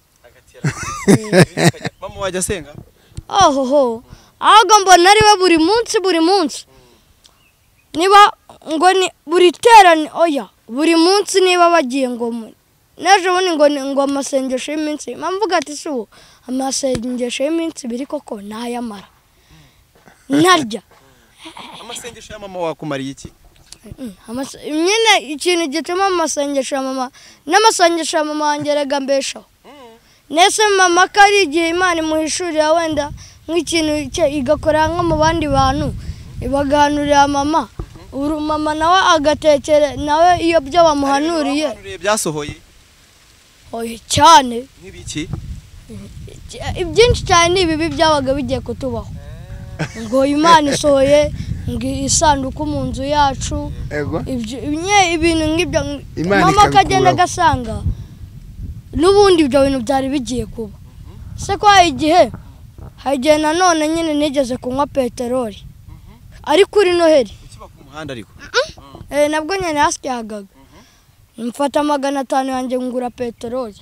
Speaker 2: mama wajya asenga
Speaker 1: ohoho ahubwo mbona ari we buri munsi buri munsi niba ngo ni buri terane oya buri munsi niba bagiye ngo mu- n'ejo bundi ngo ni ngo amasengesho y'iminsi ibiri. mvuga ati si ubu amasengesho y'iminsi ibiri koko nayamara ntarya
Speaker 2: amasengesho ya mama wakumariye iki
Speaker 1: Mm, amase- nyine ikintu gituma amasengesho ya mama n'amasengesho ya mama wanjye erega mbeshaho ndetse mama ko ari igihe imana imuhishurira wenda nk'ikintu cye igakora nko mu bandi bantu ibagahanurira mama uru mama nawe agatekere nawe iyo byo bamuhanuriye
Speaker 2: Bamuhanuriye byasohoye
Speaker 1: oya cyane
Speaker 2: nk'ibiki
Speaker 1: byinshi cyane ni ibibi byabaga bigiye kutubaho ngo imana isohoye ngo isanduku mu nzu yacu ibyo nye ibintu nk'ibyo
Speaker 4: Imana
Speaker 1: mama
Speaker 4: ikabikuraho.
Speaker 1: akagenda agasanga n'ubundi ibyo bintu byari bigiye kuba se ko hari igihe hari igihe nanone nyine nigeze kunywa peteroli ari kuri noheli
Speaker 2: ikiba ku muhanda ariko
Speaker 1: Eh, nabwo nyine hasyagaga mfata magana atanu yanjye ngura peteroli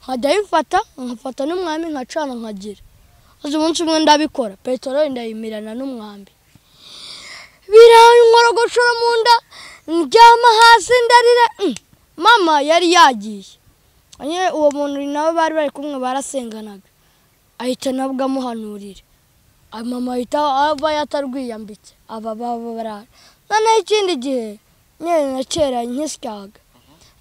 Speaker 1: nkajya ayifata nkafata n'umwami nkacana nkagira maze umunsi umwe ndabikora peteroli ndayimirana n'umwambi biranyorogoshora mu nda ndyama hasi ndarira mm. mama yari yagiye nyine uwo muntu nawe bari bari kumwe barasenganaga ahita nabwo amuhanurira Ah, mama ahita aba yatarwiyambitse aba baba barara noneho ikindi gihe nyine na kera nkisyaga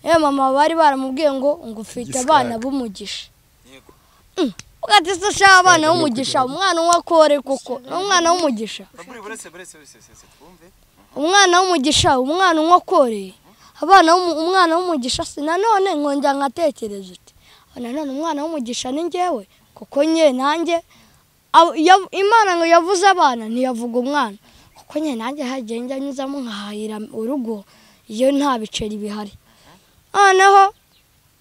Speaker 1: yewe mama bari baramubwiye ngo ngo ufite abana b'umugisha
Speaker 2: Yego.
Speaker 1: Mm. ugahita usasha abana b'umugisha umwana unywa kore koko ni umwana w'umugisha
Speaker 2: Baburi buretse buretse buretse buretse, twumve
Speaker 1: umwana w'umugisha umwana unywa kore abana b'umu- umwana w'umugisha si nanone nkongera nkatekereza uti "Ah, nanone umwana w'umugisha ni njyewe kuko nye nanjye abo- yav- imana ngo yavuze abana ntiyavuga umwana kuko nye nanjye hagiye njya nyuzamo nkahahira urugo iyo nta biceri bihari noneho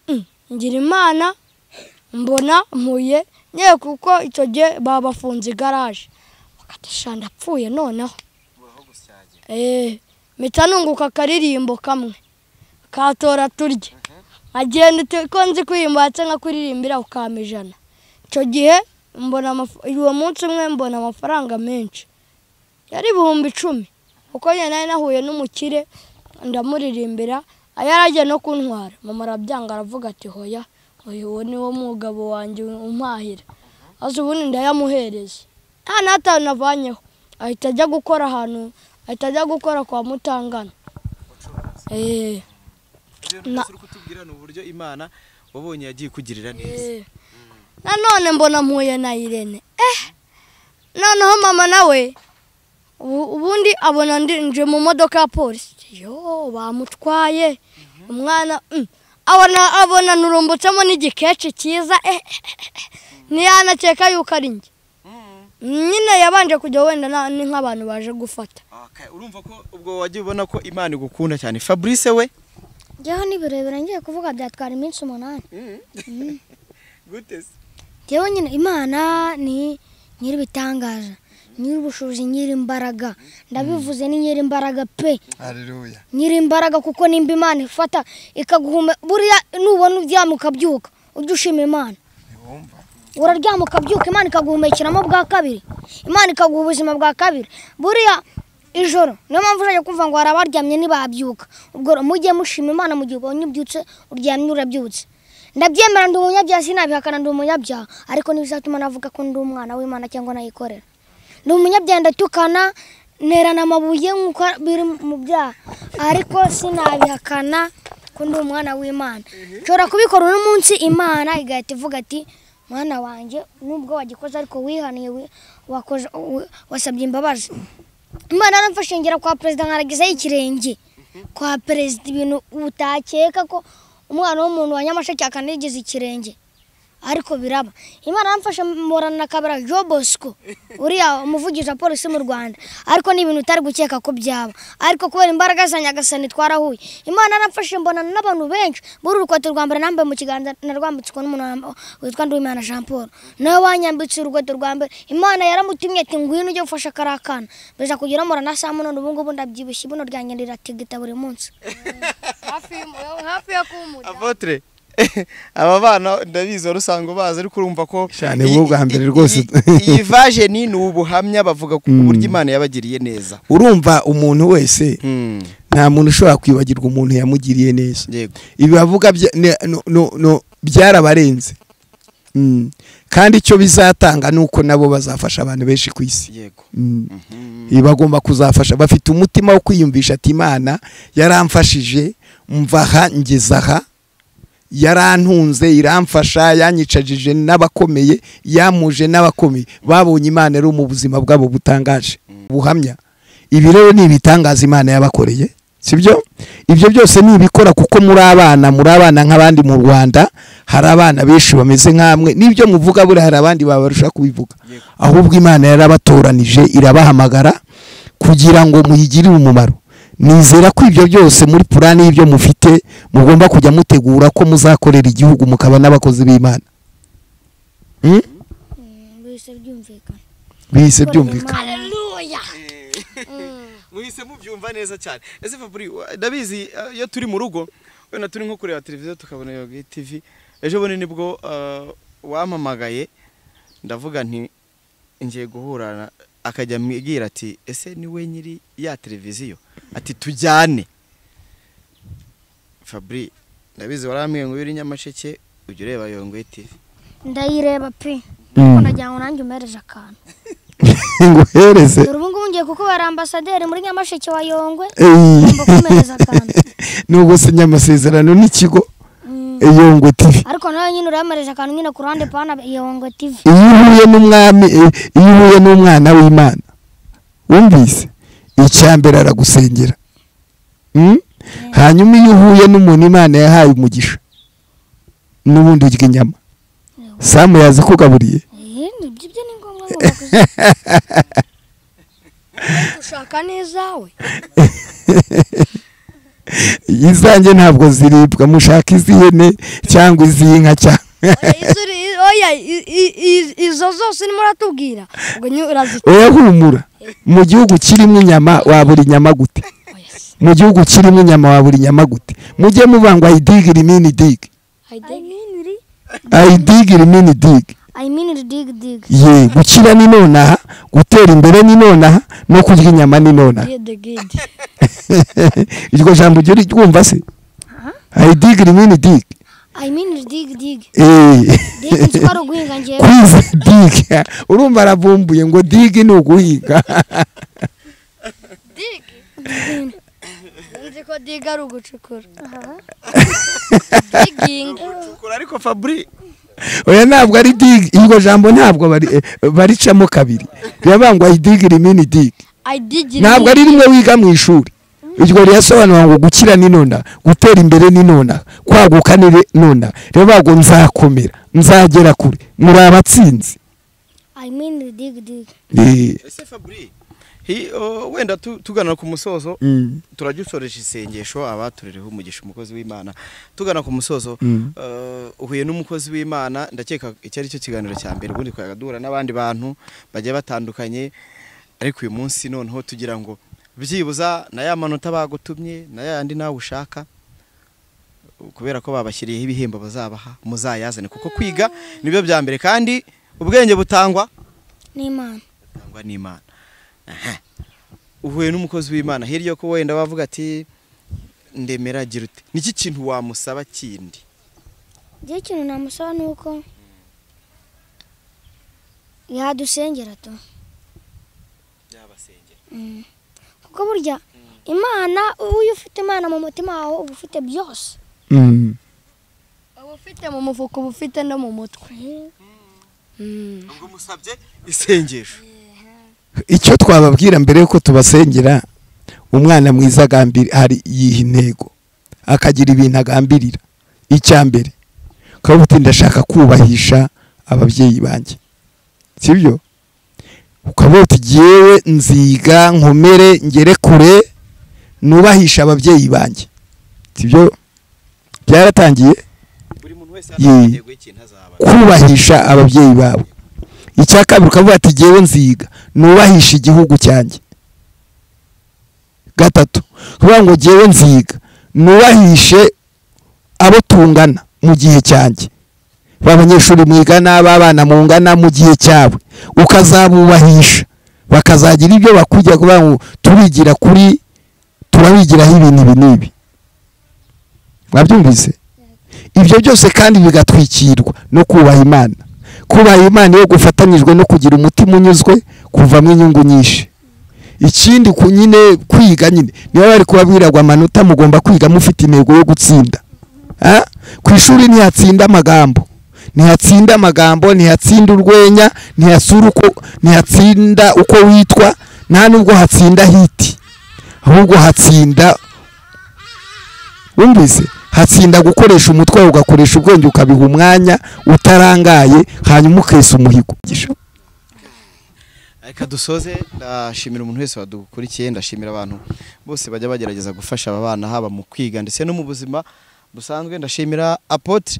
Speaker 1: mm, ngira imana mbona mpuye nye kuko icyo gihe babafunze igaraje bakatisha ndapfuye noneho Eh, mpita nunguka akaririmbo kamwe katora turye nkagenda uti- ko nzi kuririmba ndetse nkakuririmbira ukama ijana icyo gihe mbona amaf- uwo munsi umwe mbona amafaranga menshi yari ibihumbi icumi kuko njye nari nahuye n'umukire ndamuririmbira yaragiye no kuntwara mama arabyanga aravuga ati hoya uyu uwo ni wo mugabo wanjye umpahira azi ubundi ndayamuhereza nta n'atanu navanyeho ahita ajya gukora ahantu ahita ajya gukora kwa mutangana Eh, Na-
Speaker 2: uri kutubwira ni uburyo imana wabonye yagiye kugirira neza
Speaker 1: eh. nanone mbona mpuye na irene eh noneho mama nawe ubu- ubundi abona ndi- nje mu modoka ya polisi yo bamutwaye umwana mm. abona abona nurumbutsemo n'igikeshi cyiza eh, eh, eh, eh. ntiyanakeka yuko ari njye nyine yabanje kujya wenda na- ni nk'abantu baje gufata
Speaker 2: Okay, urumva ko ubwo wagiye ubona ko imana igukunda cyane fabrice we
Speaker 3: njyeho ni birebire ngiye kuvuga byatwara iminsi umunani
Speaker 2: gute se
Speaker 3: njyewe nyine imana ni nyir'ibitangaza nyir'ubushobozi nyir'imbaraga ndabivuze ni nyir'imbaraga pe
Speaker 4: haleluya
Speaker 3: nyir'imbaraga kuko nimba imana ifata ikaguhume buriya nubona uryama ukabyuka ujye ushima imana uraryama ukabyuka imana ikaguhumekiramo bwa kabiri imana ikaguha ubuzima bwa kabiri buriya ijoro niyo mpamvu uzajya kumva ngo hari abaryamye ntibabyuka ubwo mujye mushima imana mu gihe ubonye ubyutse uryamye urabyutse ndabyemera ndi umunyabyaha sinabihakana ndi umunyabyaha ariko ntibizatuma navuga ko ndi umwana w'imana cyangwa nayikorera ni umunyabyaha ndatukana nterana amabuye nk'uko biri mu byaha ariko sinabihakana ko ndi umwana w'imana nshobora kubikora uno munsi imana igahita ivuga ati mwana wanjye nubwo wagikoze ariko wihaniye wi- wakoze- wi- wasabye imbabazi imana yaramfashe ngera kwa perezida nkaragizaho ikirenge kwa perezida ibintu utakeka ko umwana w'umuntu wa nyamasheke akanigiza ikirenge ariko biraba imana yamfashe mporana na kabera jo bosco uriya umuvugizi wa polisi mu rwanda ariko ni ibintu utari gukeka ko byaba ariko kubera imbaraga za nyagasani twarahuye imana yaramfashe mbonana n'abantu benshi buri urukweto rwa mbere nambaye mu kiganza narwambitswe n'umuntu wamb- witwa nduwimana jean paul nawe wanyambitse urukweto rwa mbere imana yaramutumye ati ngwino ujye gufasha kariya kana mbeza kugira murana saa munani ubu ngubu ndabyibushye ibuno ryanjye riratigita buri munsi
Speaker 1: hafi yo kuwumuta
Speaker 2: avotre aba bana ndabizi wari usanzwe ubazi ariko urumva ko
Speaker 4: Shani, wowe ubwa mbere rwose.
Speaker 2: iyi vajeni ni ubuhamya bavuga ku buryo imana yabagiriye neza
Speaker 4: urumva umuntu wese
Speaker 2: Hmm,
Speaker 4: nta muntu ushobora kwibagirwa umuntu yamugiriye neza
Speaker 2: yego
Speaker 4: ibi bavuga bya- ne- no- no- no- byarabarenze Mm. kandi icyo bizatanga ni uko nabo bazafasha abantu benshi ku isi
Speaker 2: yego
Speaker 4: Mm. Ibi bagomba kuzafasha bafite umutima wo kwiyumvisha ati imana yaramfashije mva aha ngeze aha yarantunze iramfasha yanyicajije n'abakomeye yamuje n'abakomeye babonye imana ari mu buzima bwabo butangaje buhamya ibi rero ni ibitangaza imana yabakoreye sibyo ibyo byose ni ibikora kuko muri abana muri abana nk'abandi mu rwanda hari abana benshi bameze nk'amwe n'ibyo muvuga buriya hari abandi babarusha kubivuga ahubwo imana yarabatoranije irabahamagara kugira ngo muyigirire umumaro nizera ko ibyo byose muri purani y'ibyo mufite mugomba kujya mutegura ko muzakorera igihugu mukaba n'abakozi b'imana Hmm?
Speaker 3: mbese byumvikana
Speaker 4: bihise byumvikana
Speaker 2: muhise mubyumva neza cyane ese faburi wa- ndabizi eh, iyo turi mu rugo wenda turi nko kureba televiziyo tukabona iyo tv ejo bundi nibwo eh, wampamagaye ndavuga nti ngiye guhurana akajya ambwira ati ese ni we nyiri ya televiziyo ati tujyane faburi ndabizi warambwiye ngo iyo uri nyamasheke ujya ureba yongoye tv
Speaker 3: ndayireba pe
Speaker 4: Mm.
Speaker 3: nagira ngo nanjye umereje akantu
Speaker 4: nguhereze
Speaker 3: dore ubu ngubu ngiye kukuba ambasaderi muri nyamasheke wa yongwe
Speaker 4: Eyi.
Speaker 3: Ugomba kumereza akantu.
Speaker 4: nubwo sinya amasezerano n'ikigo yongwe tivi
Speaker 3: ariko nawe nyine urayamereje akantu nyine ku ruhande pana yongwe tv
Speaker 4: iyo uhuye n'umwami eh, iyo uhuye n'umwana w'imana wumvise icya mbere aragusengera Mm? hanyuma iyo uhuye n'umuntu imana yahaye umugisha n'ubundi urya inyama samu yazi kugaburiye
Speaker 3: Eh, ibyo ibyo ni ngombwa ngomba kuzi-
Speaker 1: ushaka n'izawe
Speaker 4: izanjye ntabwo ziribwa mushaka iz'ihene cyangwa iz'inka cyangwa
Speaker 1: Oya, izo uri- oya i- i- i- izo zose urimo uratubwira ubwo nyine urazita
Speaker 4: oya humura mu gihugu kirimo inyama wabura inyama gute mu gihugu kirimo inyama wabura inyama gute mujye muvangwa idigi rimini digi
Speaker 3: I mean iri-
Speaker 4: ayidigi rimini digi
Speaker 3: I mean iri dig dig.
Speaker 4: ye gukira ni nonaha gutera imbere ni nonaha no kurya inyama ni nonaha
Speaker 1: gide gide
Speaker 4: iryo jambo ujya uryumva se ayidigi rimini digi
Speaker 3: I mean iri dig dig.
Speaker 4: Eh.
Speaker 3: Dig nzi ko ari uguhinga njyewe.
Speaker 4: kwiza diga urumva arabumbuye ngo digi ni uguhiga
Speaker 1: nzi ko diga ari ugucukura digingi
Speaker 2: ucukura ariko faburi
Speaker 4: oya ntabwo ari digi iryo jambo ntabwo bari- eh, baricamo kabiri rirabangwa idigi rimini digi
Speaker 1: ayidigira
Speaker 4: ntabwo ari rimwe wiga mu ishuri iryo rirasobanura ngo gukira ni nonaha gutera imbere ni nonaha kwaguka ni re- nonaha riravuga ngo nzakomera nzagera kure muri abatsinzi
Speaker 3: I mean iri dig dig.
Speaker 4: Eh,
Speaker 2: ese faburi hi- o, wenda tu- tugana ku musozo
Speaker 4: mm,
Speaker 2: turagisoresha isengesho abaturereho umugisha umukozi w'imana tugana ku musozo
Speaker 4: Mm.
Speaker 2: eh, uhuye n'umukozi w'imana ndakeka iki ari cyo kiganiro cya mbere ubundi twayaga duhura n'abandi bantu bagiye batandukanye ariko uyu munsi noneho tugira ngo byibuza na ya manota bagutumye na ya yandi nawe ushaka kubera ko babashyiriyeho ibihembo bazabaha muzayazane kuko kwiga nibyo bya mbere kandi ubwenge butangwa
Speaker 3: N'Imana.
Speaker 2: butangwa n'imana Aha. uhuye n'umukozi w'imana hirya ko wenda wavuga ati ndemera agira ute niki kintu wamusaba kindi
Speaker 3: Njye ikintu namusaba ni uko yadusengera tu. Kuko burya Imana uyu ufite Imana mu mutima wawe uba ufite byose.
Speaker 4: mm.
Speaker 1: uba ufite mu mufuka uba ufite no mu mutwe Mm.
Speaker 2: ngo musabye isengesho
Speaker 4: icyo twababwira mbere yuko tubasengera umwana mwiza agambira hari yiha intego akagira ibintu agambirira icya mbere ukavuga uti ndashaka kubahisha ababyeyi banjye sibyo ukavuga uti ngewe nziga nkomere ngere kure nubahisha ababyeyi banjye sibyo byaratangiye
Speaker 2: buri muntu wese hano
Speaker 4: Ye.
Speaker 2: intego y'ikintu azaba
Speaker 4: kubahisha ababyeyi babo icya kabiri ukavuga ati ngewe nziga nubahisha igihugu cyanjye gatatu kuvuga ngo ngewe nziga nubahishe abo tungana mu gihe cyanjye ba banyeshuri mwigana b'abana mungana mu gihe cyabo ukazabubahisha bakazagira ibyo bakujya kuvuga ngo turigira kuri turabigiraho ibintu ibi n'ibi mwabyumvise ibyo byose kandi bigatwikirwa no kubaha imana kubaha imana iyo gufatanyijwe no kugira umutima unyuzwe kuvamo inyungu nyinshi ikindi ku nyine kwiga nyine niba bari kubabwira ngo amanota mugomba kwiga mufite intego yo gutsinda Ah? ku ishuri ntihatsinda amagambo ntihatsinda amagambo ntihatsinda urwenya ntihasura uko ntihatsinda uko witwa nta nubwo hatsinda hiti ahubwo hatsinda wumvise hatsinda gukoresha umutwe wawe ugakoresha ubwenge ukabiha umwanya utarangaye hanyuma ukesa umuhigo
Speaker 2: reka dusoze ndashimira umuntu wese wadukurikiye ndashimira abantu bose bajya bagerageza gufasha aba bana haba mu kwiga ndetse no mu buzima busanzwe ndashimira apotre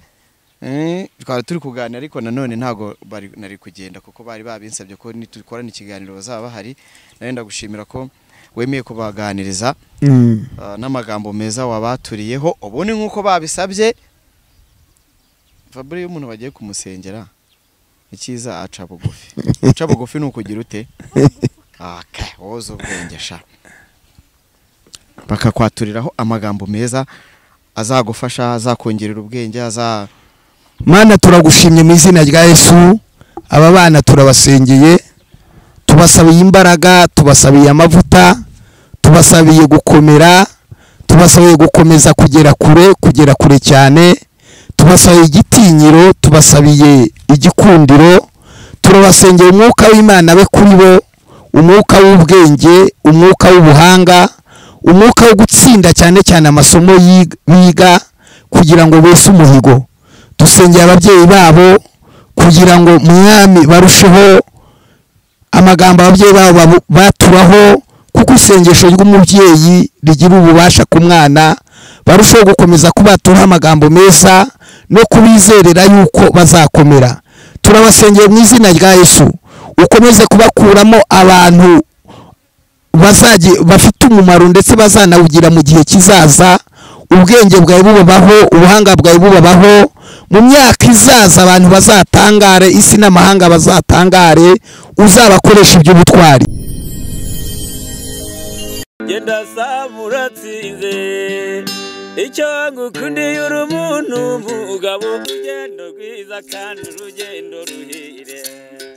Speaker 2: Eh, twari turi kuganira ariko nanone ntago bari nari kugenda kuko bari babinsabye ko nitukorana ikiganiro bazaba bahari narenda gushimira ko wemeye kubaganiriza
Speaker 4: Mm.
Speaker 2: Ah, n'amagambo meza wabaturiyeho ubundi nk'uko babisabye fabure iyo umuntu bagiye kumusengera icyiza aca bugufi guca bugufi ni ukugira ute Okay, woza ubwenge sha bakakwaturiraho amagambo meza azagufasha azakongerera ubwenge aza
Speaker 4: mana turagushimye mu izina rya yesu aba bana turabasengeye tubasabiye imbaraga tubasabiye amavuta tubasabiye gukomera tubasabiye gukomeza kugera kure kugera kure cyane tubasabiye igitinyiro tubasabiye igikundiro turabasengera umwuka w'imana be kuri bo umwuka w'ubwenge umwuka w'ubuhanga umwuka wo gutsinda cyane cyane amasomo yig- biga kugira ngo bese umuhigo dusengera ababyeyi babo kugira ngo mwami barusheho amagambo ababyeyi babo babu- baturaho kuko isengesho ry'umubyeyi rigira ububasha ku mwana barushaho gukomeza kubaturaho amagambo meza no kubizerera yuko bazakomera turabasengeye mu izina rya yesu ukomeze kubakuramo abantu bazajye bafite umumaro ndetse bazanawugira mu gihe kizaza ubwenge bwawe bubabaho ubuhanga bwawe bubabaho mu myaka izaza abantu bazatangare isi n'amahanga bazatangare uzabakoresha iby'ubutwari
Speaker 5: genda saba uratsinze icyo ngukundiye uri umuntu mugabo urugendo rwiza kandi urugendo ruhire